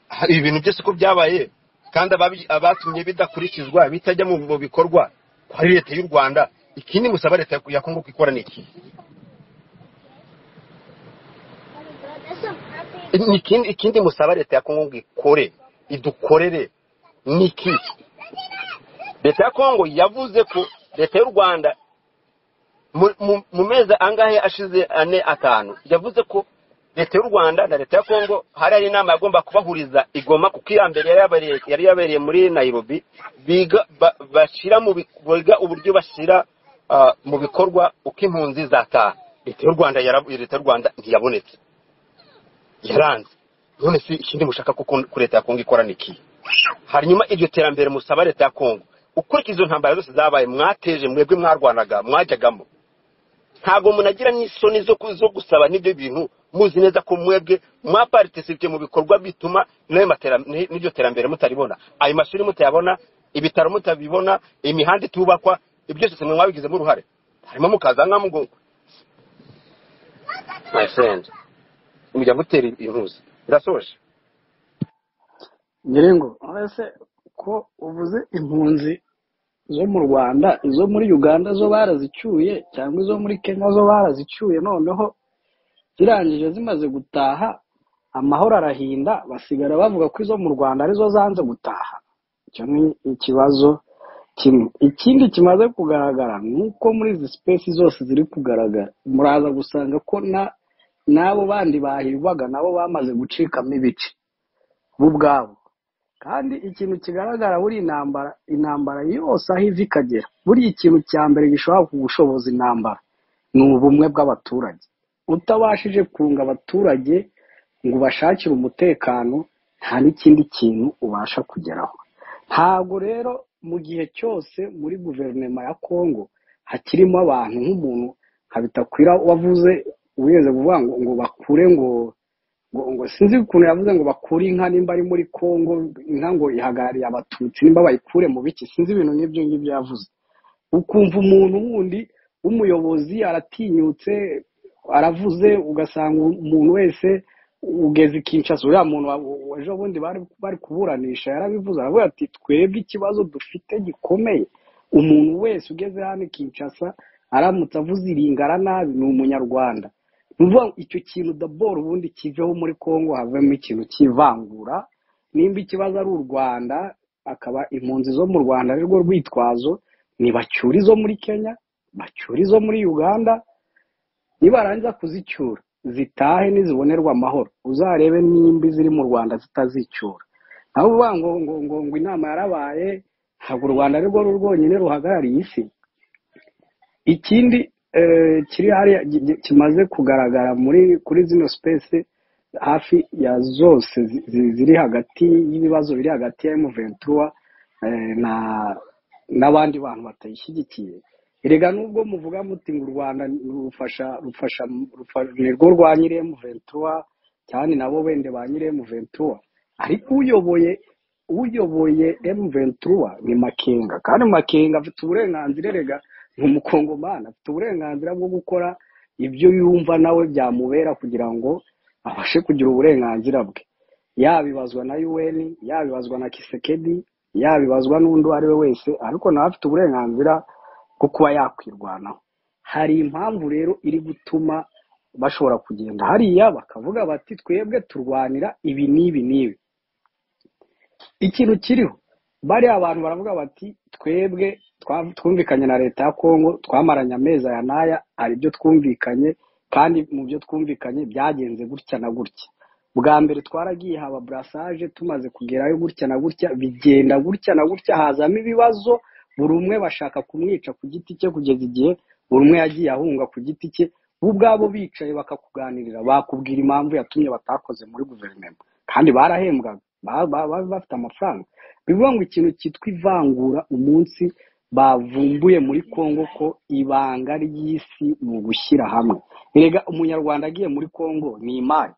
hari ibintu byose ko byabaye kandi ababi- abatumye bidakurikizwa bitajya mu mu bikorwa kwari leta y'u rwanda ikindi musaba leta ya- ya kongo kwikora ni iki Ni ikindi ikindi musaba leta ya kongo ngo ikore idukorere ni iki leta ya kongo yavuze ko leta y'u rwanda mu mu- mu mezi angahe ashize ane atanu yavuze ko leta y'u rwanda na leta ya kongo hari hari inama yagomba kubahuriza igoma kuko iya mbere yari yabereye- yari yabereye muri nairobi biga ba- bashyira mu bi- biga uburyo bashyira ah, mu bikorwa uko impunzi zataha leta y'u rwanda yarabu- leta y'u rwanda ntiyabonetse yaranze none se ikindi mushaka ko kon- ko leta ya kongo ikora ni iki hanyuma iryo terambere musaba leta ya kongo ukurikiza izo ntambara zose zabaye mwateje mwebwe mwarwanaga mwajyagamo ntabwo munagira n'isoni zo ku- zo gusaba n'ibyo bintu muzi neza ko mwebwe mwapartisipye mu bikorwa bituma n'ayo matera- ni- n'iryo terambere mutaribona ayo mashuri mutayabona ibitaro mutabibona imihanda itubakwa ibyo byose mwe mwabigizemo uruhare harimo mukaza nkamugongo my friend mujya mutera intuzi birasoje nyiringo ese ko uvuze impunzi zo mu rwanda izo muri uganda zo barazicyuye cyangwa izo muri kenya zo barazicyuye noneho zirangije zimaze gutaha amahoro arahinda basigara bavuga ko izo mu rwanda arizo zanze gutaha icyo ni ikibazo kimwe ikindi kimaze kugaragara ni uko muri izi sipesi zose ziri kugaragara muraza gusanga ko na n'abo bandi bahirwaga nabo bamaze gucikamo ibice bo ubwabo kandi ikintu kigaragara buri intambara intambara yose aho iva ikagera buriya ikintu cya mbere gishobora kugushoboza intambara ni ubumwe bw'abaturage utabashije kunga abaturage ngo ubashakire umutekano nta n'ikindi kintu ubasha kugeraho ntabwo rero mu gihe cyose muri guverinoma ya kongo hakirimo abantu nk'umuntu nka bitakwira wavuze wigeze kuvuga ngo ngo bakure ngo ngo ngo sinzi ukuntu yavuze ngo bakure inka nimba ari muri kongo inka ngo ihagarariye abatutsi nimba bayikure mu biki sinzi ibintu nk'ibyo ngibyo yavuze ukumva umuntu wundi w'umuyobozi aratinyutse aravuze ugasanga umuntu wese ugeze ikinshasa uriya muntu wa- ejo bundi bari bari kuburanisha yarabivuze aravuga ati twebwe ikibazo dufite gikomeye umuntu wese ugeze hano i kinshasa aramutse avuze iringara nabi ni umunyarwanda ni ukuvuga ngo icyo kintu daboro ubundi kiveho muri congo havemo ikintu cy'ivangura nimba ikibazo ari u rwanda akaba impunzi zo mu rwanda ari rwo rwitwazo ntibacyura izo muri kenya bacyura izo muri uganda nibarangiza kuzicyura zitahe nizibonerwa amahoro uzarebe nimba iziri mu rwanda zitazicyura aho uvuga ngo ngo ngo ngo inama yarabaye ntabwo u rwanda ari rwo rwonyine ruhagarariye isi ikindi eh, kiri hariya gi- gi- kimaze kugaragara muri kuri zino space hafi ya zose zi- zi- ziri hagati y'ibibazo biri hagati ya M23 eh, na n'abandi bantu batayishyigikiye erega nubwo muvuga muti ngo u rwanda rufasha rufasha rufa- ni rwo rwa nyiri M23 cyane nabo bende ba nyiri M23 ariko uyoboye uyoboye M23 ni Makenga kandi Makenga afite uburenganzira erega ni umukongomani afite uburenganzira bwo gukora ibyo yumva nawe byamubera kugira ngo abashe kugira uburenganzira bwe yabibazwa na UN yabibazwa na Kisekedi yabibazwa n'undi uwo ari we wese ariko nawe afite uburenganzira bwo kuba yakwirwanaho hari impamvu rero iri gutuma bashobora kugenda hariya bakavuga bati twebwe turwanira ibi n'ibi n'ibi ikintu kiriho bariya abantu baravuga bati twebwe twa- twumvikanye na leta ya kongo twamaranye amezi aya n'aya hari ibyo twumvikanye kandi mu byo twumvikanye byagenze gutya na gutya bwa mbere twaragiye haba burasage tumaze kugerayo gutya na gutya bigenda gutya na gutya hazamo ibibazo buri umwe bashaka kumwica ku giti cye kugeza igihe buri umwe yagiye ahunga ku giti cye bo ubwabo bicaye bakakuganirira bakubwira impamvu yatumye batakoze muri guverinoma kandi barahembwaga ba- ba- bari bafite amafaranga bivuga ngo ikintu cyitwa ivangura umunsi bavumbuye muri congo ko ibanga ry'isi mu gushyira hamwe erega umunyarwanda agiye muri congo ni imari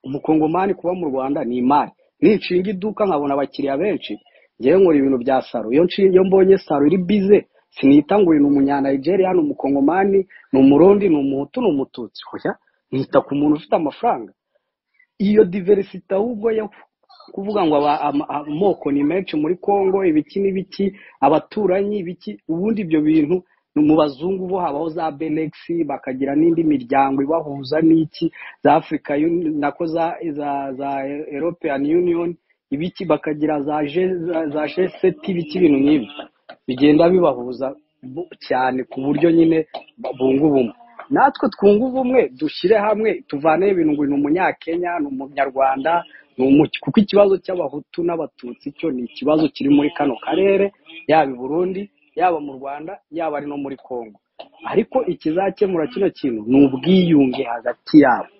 umukongomani kuba mu rwanda ni imari ninshinga iduka nkabona abakiriya benshi ngewe nkora ibintu bya saro iyo nshinga iyo mbonye saro iri bize sinita ngo uyu ni umunyanayigeriya ni umukongomani ni umurundi ni umuhutu ni umututsi hoya nita ku muntu ufite amafaranga iyo diverisite ahubwo yo kuvuga ngo aba- ama- amoko ni menshi muri congo ibiki n'ibiki abaturanyi ibiki ubundi ibyo bintu ni mu bazungu bo habaho za benegisi bakagira n'indi miryango ibahuza n'iki za afurika nako za za za european union ibiki bakagira za je za jeseti ibiki ibintu nk'ibi bigenda bibahuza bu- cyane ku buryo nyine bunga ubumwe natwe twunga ubumwe dushyire hamwe tuvaneho ibintu ngo ni umunyakenya ni umunyarwanda ni umuki kuko ikibazo cy'abahutu n'abatutsi cyo ni ikibazo kiri muri kano karere yaba i burundi yaba mu rwanda yaba ari no muri congo ariko ikizakemura kino kintu ni ubwiyunge hagati yabo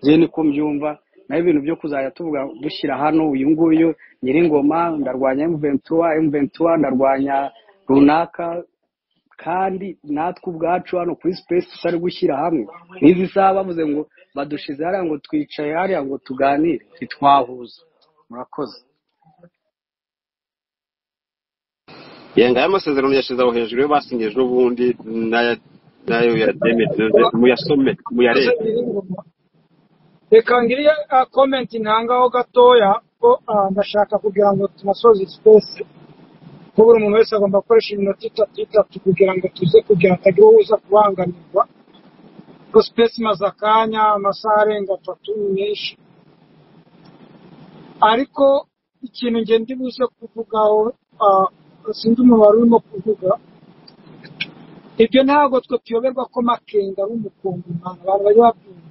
njye niko mbyumva naho ibintu byo kuzajya tuvuga dushyira hano uyu nguyu nyiringoma ndarwanya emuventura emuventura ndarwanya runaka kandi natwe ubwacu hano kuri sipesi tutari gushyira hamwe n'izi saha bavuze ngo badushize hariya ngo twicaye hariya ngo tuganire ntitwahuza murakoze yenga aya masezerano yashyizeho hejuru yo basinyije n'ubundi n'aya- n'ayo ya demedeze muyasome muyarebe reka ngiriye ah, comment ntangaho gatoya ko ah, ndashaka kugira ngo tunasoze sipesi ko buri muntu wese agomba gukoresha iminota itatu itatu kugira ngo tuze kugira hatagira uwo uza kubangamirwa ko sipesi imaze akanya amasaha arenga atatu ni menshi ariko ikintu ngenda ibuze kuvugaho sinzi umubare urimo kuvuga ibyo ntabwo twe tuyoberwa ko makenga ari umukongomani abantu bari babyumva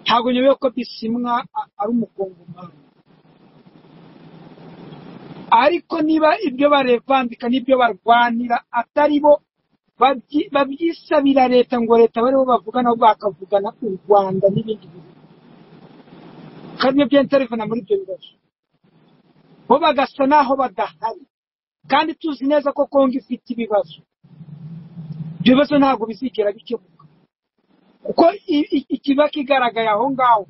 ntabwo nyobewe ko bisimwa a- ari umukongomani ariko niba ibyo barevandika n'ibyo barwanira atari bo babyi- babyisabira leta ngo leta bariho bavugana bo bakavugana u rwanda n'ibindi bihugu kandi nibyo bya interivena muri ibyo bibazo bo bagasa n'aho badahari kandi tuzi neza ko kongo ifite ibibazo ibyo bibazo ntabwo bizigera bikemuka kuko i- i- ikiba kigaragaye aho ngaho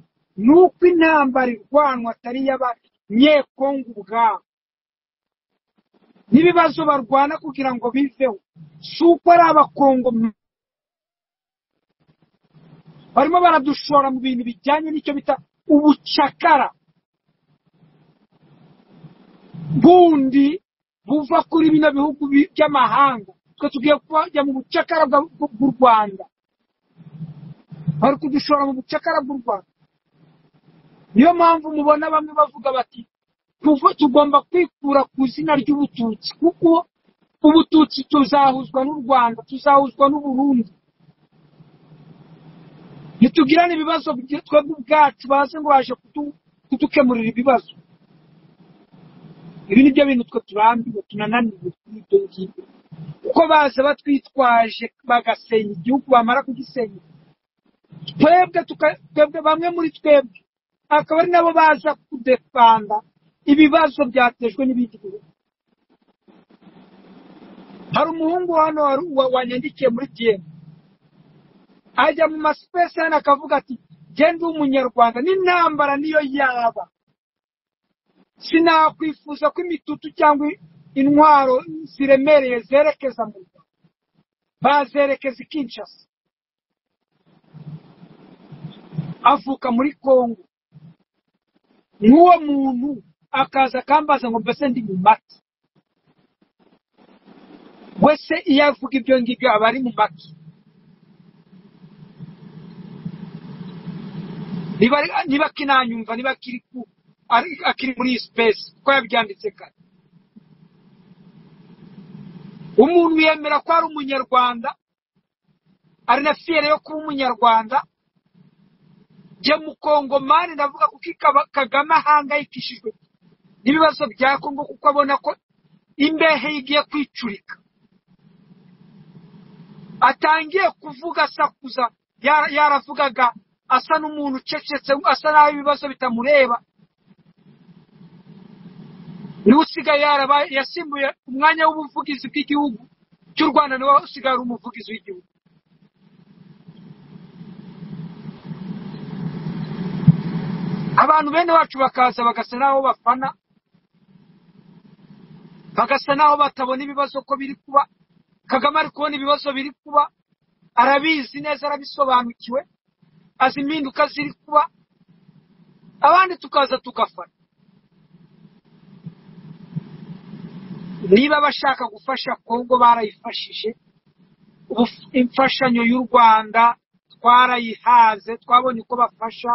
ni uko intambara irwanwa atari iy'abanyekongo ubwabo n'ibibazo barwana kugira ngo biveho si uko ari abakongo barimo baradushora mu bintu bijyanye n'icyo bita ubucakara bundi buva kuri bino bihugu bi- by'amahanga twe tugiye kujya mu bucakara bwa- bw- bw'u rwanda bari kudushora mu bucakara bw'u rwanda niyo mpamvu mubona bamwe bavuga bati tuvu- tugomba kwikura ku izina ry'ubututsi kuko ubututsi tuzahuzwa n'u rwanda tuzahuzwa n'uburundi ntitugirane ibibazo bye- twebwe ubwacu baze ngo baje kudu- kudukemurira ibibazo ibi ni byo bintu twe turambiwe tunananiwe kuri ibyo ngibyo kuko baza batwitwaje bagasenya igihugu bamara kugisenya twebwe tuka- twebwe bamwe muri twebwe akaba ari nabo baza kudefanda ibibazo byatejwe n'ibindi bihugu hari umuhungu hano wari- wa- wanyandikiye muri dm ajya mu masipesi hano akavuga ati genda umunyarwanda n'intambara niyo yaba sinakwifuza ko imitutu cyangwa intwaro ziremereye zerekeza mu rwanda bazerekeza i kinshasa avuka muri kongo nk'uwo muntu akaza akambaza ngo mbese ndi mu maki we se iyo avuga ibyo ngibyo aba ari mu maki niba ari- niba akinanyumva niba akiri ku- ari- akiri muri iyi sipesi kuko yabyanditse kare umuntu yemera ko ari umunyarwanda ari na fiyere yo kuba umunyarwanda jye mukongomani ndavuga kuko ikaba- kagame ahangayikishijwe n'ibibazo bya kongo kuko abona ko imbehe ye igiye kwicurika atangiye kuvuga asakuza ya- yaravugaga asa n'umuntu ucecetse asa n'aho ibibazo bitamureba niwe usigaye yarabaye yasimbuye umwanya w'ubuvugizi bw'igihugu cy'u rwanda niwe usigaye ari umuvugizi w'igihugu abantu bene wacu bakaza bagasa n'aho bafana bagasa n'aho batabona ibibazo ko biri kuba kagame ari kubona ibibazo biri kuba arabizi neza arabisobanukiwe azi impinduka ziri kuba abandi tukaza tugafana niba bashaka gufasha kongo barayifashije ubu imfashanyo y'u rwanda twarayihaze twabonye uko bafasha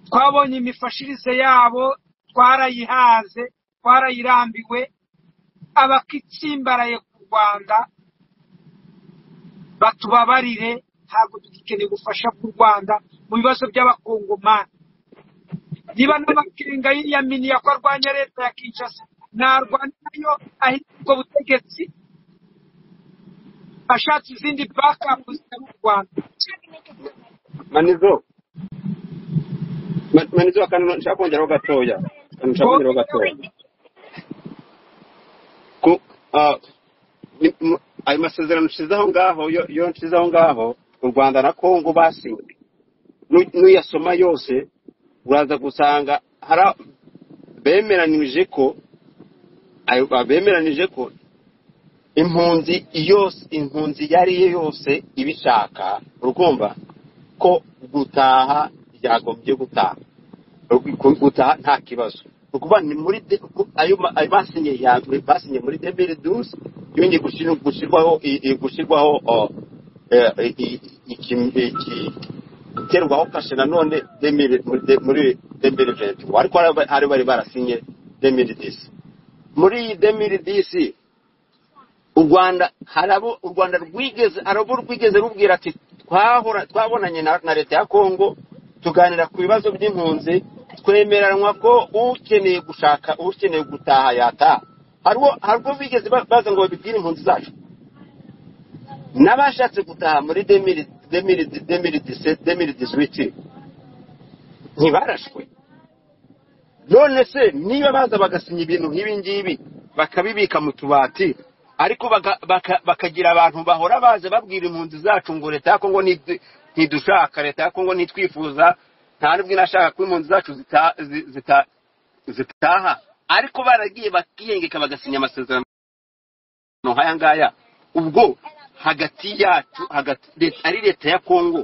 twabonye imifashirize yabo twarayihaze twarayirambiwe abakitsimbaraye ku rwanda batubabarire ntabwo tugikeneye ubufasha bw'u rwanda mu bibazo by'abakongomani niba n'amakenga yiyaminiye ko arwanya leta ya kinshasa narwanya nayo ahitwa ubwo butegetsi ashatse izindi bakapu zitari u rwanda manizo Ma- manizo akantu nshaka kongeraho gatoya akantu nshaka kongeraho gatoya ku ah, ni- mu- ayo masezerano nshize aho ngaho yo yo nshize aho ngaho u rwanda na kongo basinye Nu- nuyasoma yose uraza gusanga hari a- bemeranije ko ayo bemeranije ko impunzi yose impunzi iyo ari yo yose ibishaka urumva ko gutaha byagombye gutaha Gu- gutaha nta kibazo ni ukuvuga ni muri de- ku- ayo ma- ayo basinye ya mbere basinye muri debiri dusi yongeye gushir- gushyirwaho i- i- gushyirwaho o, eh, i- i- iki- iki- guterwaho kashe nanone demiri- muri de- muri debiri venti ariko hari abari bari barasinye debiri disi muri iyi demiri disi u rwanda hari abo u rwanda rwigeze hari abo rwigeze rubwira ati twahora twabonanye na na leta ya kongo tuganira ku bibazo by'impunzi twemeranywa ko ukeneye gushaka ukeneye gutaha yataha hari uwo hari ubwo bigeze ba- baza ngo babibwire impunzi zacu n'abashatse gutaha muri demiri demiri demiri dise demiri disiwiti ntibarashwe none se niba baza bagasinya ibintu nk'ibi ngibi bakabibika mu tubati ariko baga- baka- bakagira abantu bahora baza babwira impunzi zacu ngo leta ya kongo ntidu- ntidushaka leta ya kongo ntitwifuza nta n'ubwo inashaka ko impunzi zacu zita- zi- zita- zitaha ariko baragiye bakiyengeka bagasinya amasezerano nk'aya ngaya ubwo hagati yacu hagati leta- ari leta ya kongo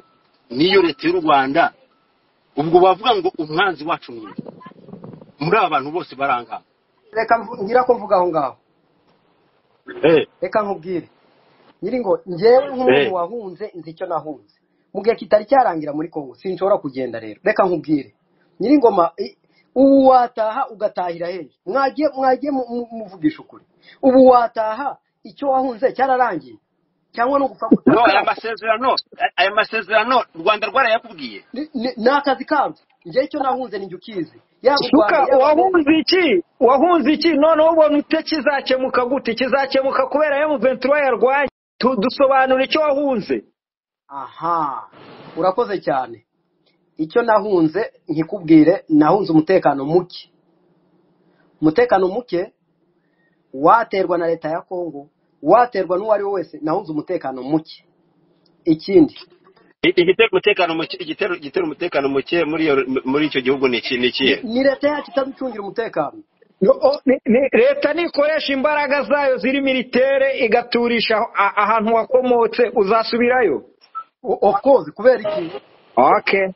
n'iyo leta y'u rwanda ubwo bavuga ngo umwanzi wacu ni uyu. muri aba bantu bose barangana reka mvu- ngira ko mvuga aho ngaho Eh, reka nkubwire nyiri ngo njyewe nk'umuntu eh. wahunze nzi icyo nahunze mu gihe kitari cyarangira muri kongo sinshobora kugenda rero reka nkubwire nyiri ngoma i- ubu wataha ugatahira hehe mwagiye mwagiye mu- mu- muvugisha ukuri ubu wataha icyo wahunze cyararangiye cyangwa ni ugupfa no gutaha aya masezerano aya masezerano u rwanda rwarayakubwiye Ni- ni ni akazi kabyo njyewe icyo nahunze ni njye ukizi yaba u suka rwanda yaba amerika wahunze iki wahunze iki noneho ubona ute kizakemuka gute kizakemuka kubera emuventura yarwanye Tu- dusobanura icyo wahunze aha urakoze cyane icyo nahunze nkikubwire nahunze umutekano muke umutekano muke waterwa na leta ya Kongo, waterwa n'uwo ari we wese, nahunze umutekano muke. Ikindi, igitera umutekano muke igitera igitera umutekano muke muri iyo muri icyo gihugu ni iki ni ni, ikihe ni leta yacu itaducungira umutekano. No, o- ni- ni- leta nikoresha imbaraga zayo ziri militere igaturisha aho- a- ahantu wakomotse uzasubirayo O- Of course, kubera iki? okay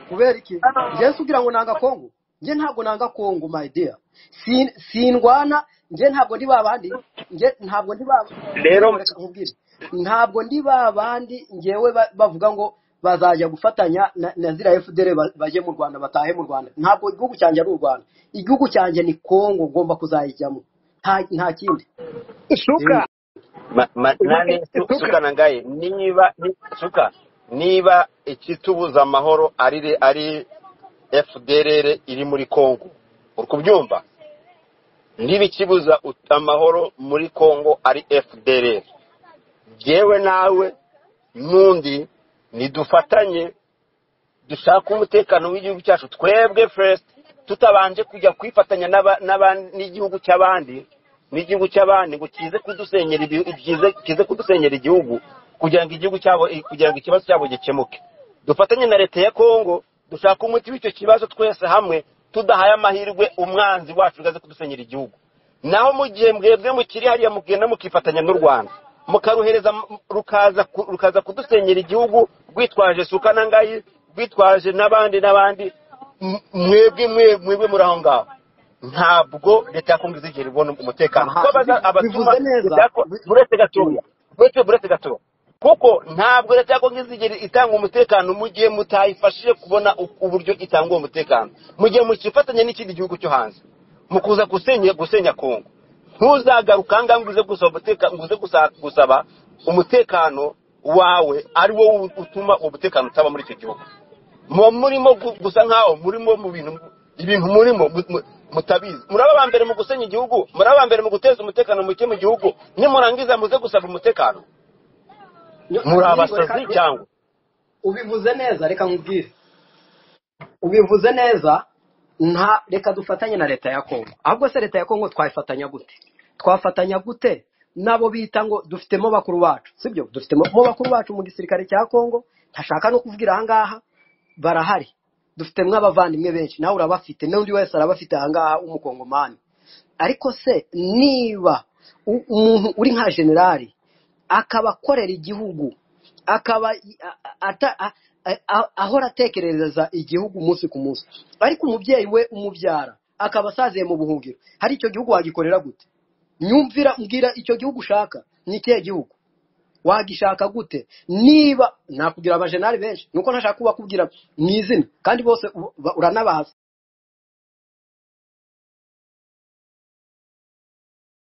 Kubera iki? Njye sugira ngo nanga Kongo. Njye ntabwo nanga Kongo, my dear. Sin, sindwana, njye ntabwo ndi babandi, njye ntabwo ndi ba nyiri rero ngo reka nkubwire. Ntabwo ndi babandi njyewe ba- bavuga ngo bazajya gufatanya na, na zira FDR ba- baje mu Rwanda batahe mu Rwanda. Ntabwo igihugu cyanjye ari u Rwanda. Igihugu cyanjye ni Kongo ngomba kuzayijyamo. Nta nta kindi. suka Eh, ma- ma- nani su- suka suka na ngaye niba ni- suka niba ikitubuza amahoro ari re- ari fdrr iri muri kongo uri kubyumva niba ikibuza ut- amahoro muri kongo ari fdrr yewe nawe n'undi nidufatanye dushaka umutekano w'igihugu cyacu twebwe first tutabanje kujya kwifatanya n'aba- n'aba- n'igihugu cy'abandi n'igihugu cy'abandi ngo kize kudusenyera ibi- kize- kize kudusenyera igihugu kugira ngo igihugu cyabo kugira ngo ikibazo cyabo gikemuke dufatanye na leta ya kongo dushaka umuti w'icyo kibazo twese hamwe tudahaye amahirwe umwanzi wacu ugaze kudusenyera igihugu naho mu gihe mwebwe mukiri hariya mugenda mukifatanya n'u rwanda mukaruhereza mu- rukaza ku- rukaza kudusenyera igihugu rwitwaje suka na ngayi rwitwaje n'abandi n'abandi m- mwebwe mwe- mwebwe muri aho ngaho ntabwo leta ya kongo izigera ibona umutekano kuko Aha, abaza- bi- abatuma bivuze leta neza. ya kongo bi- buretse mm. gatoya buretse buretse gatoya kuko ntabwo leta ya kongo izigera itanga umutekano mu gihe mutayifashije kubona u- uburyo itanga uwo mutekano mu gihe mukifatanya n'ikindi gihugu cyo hanze mu kuza gusenya gusenya kongo ntuzagaruka aha ngaha ngo uze gusaba umuteka- ngo uze gusa- gusaba umutekano wawe ari wo utuma uwo mutekano utaba muri icyo gihugu muba murimo gu- gusa nkaho murimo mu bintu ibintu murimo mu- mu- mutabizi muraba aba mbere mu gusenya igihugu muraba aba mbere mu guteza umutekano muke mu gihugu nimurangiza muze gusaba umutekano Nyo- muri nyiri ngo reka abasazi cyangwa ubivuze neza, reka nkubwire. ubivuze neza nta reka dufatanye na leta ya kongo ahubwo se leta ya kongo twayifatanya gute twafatanya gute nabo bita ngo dufitemo bakuru bacu sibyo dufitemo mo bakuru bacu mu gisirikare cya kongo ntashaka no kuvugira ahangaha barahari dufitemo abavandimwe benshi nawe urabafite n'undi wese arabafite ahangaha w'umukongomani ariko se niba u- umuntu uri nka generali akaba akorera igihugu akaba a- ata- a- a- ahora atekerereza igihugu umunsi ku munsi ariko umubyeyi we umubyara akaba asaziye mu buhungiro hari icyo gihugu wagikorera gute nyumvira mbwira icyo gihugu ushaka ni ikihe gihugu wagishaka gute niba nakugira abajenali benshi nuko ntashaka kubakubwira mu izina kandi bose uba- uranabazi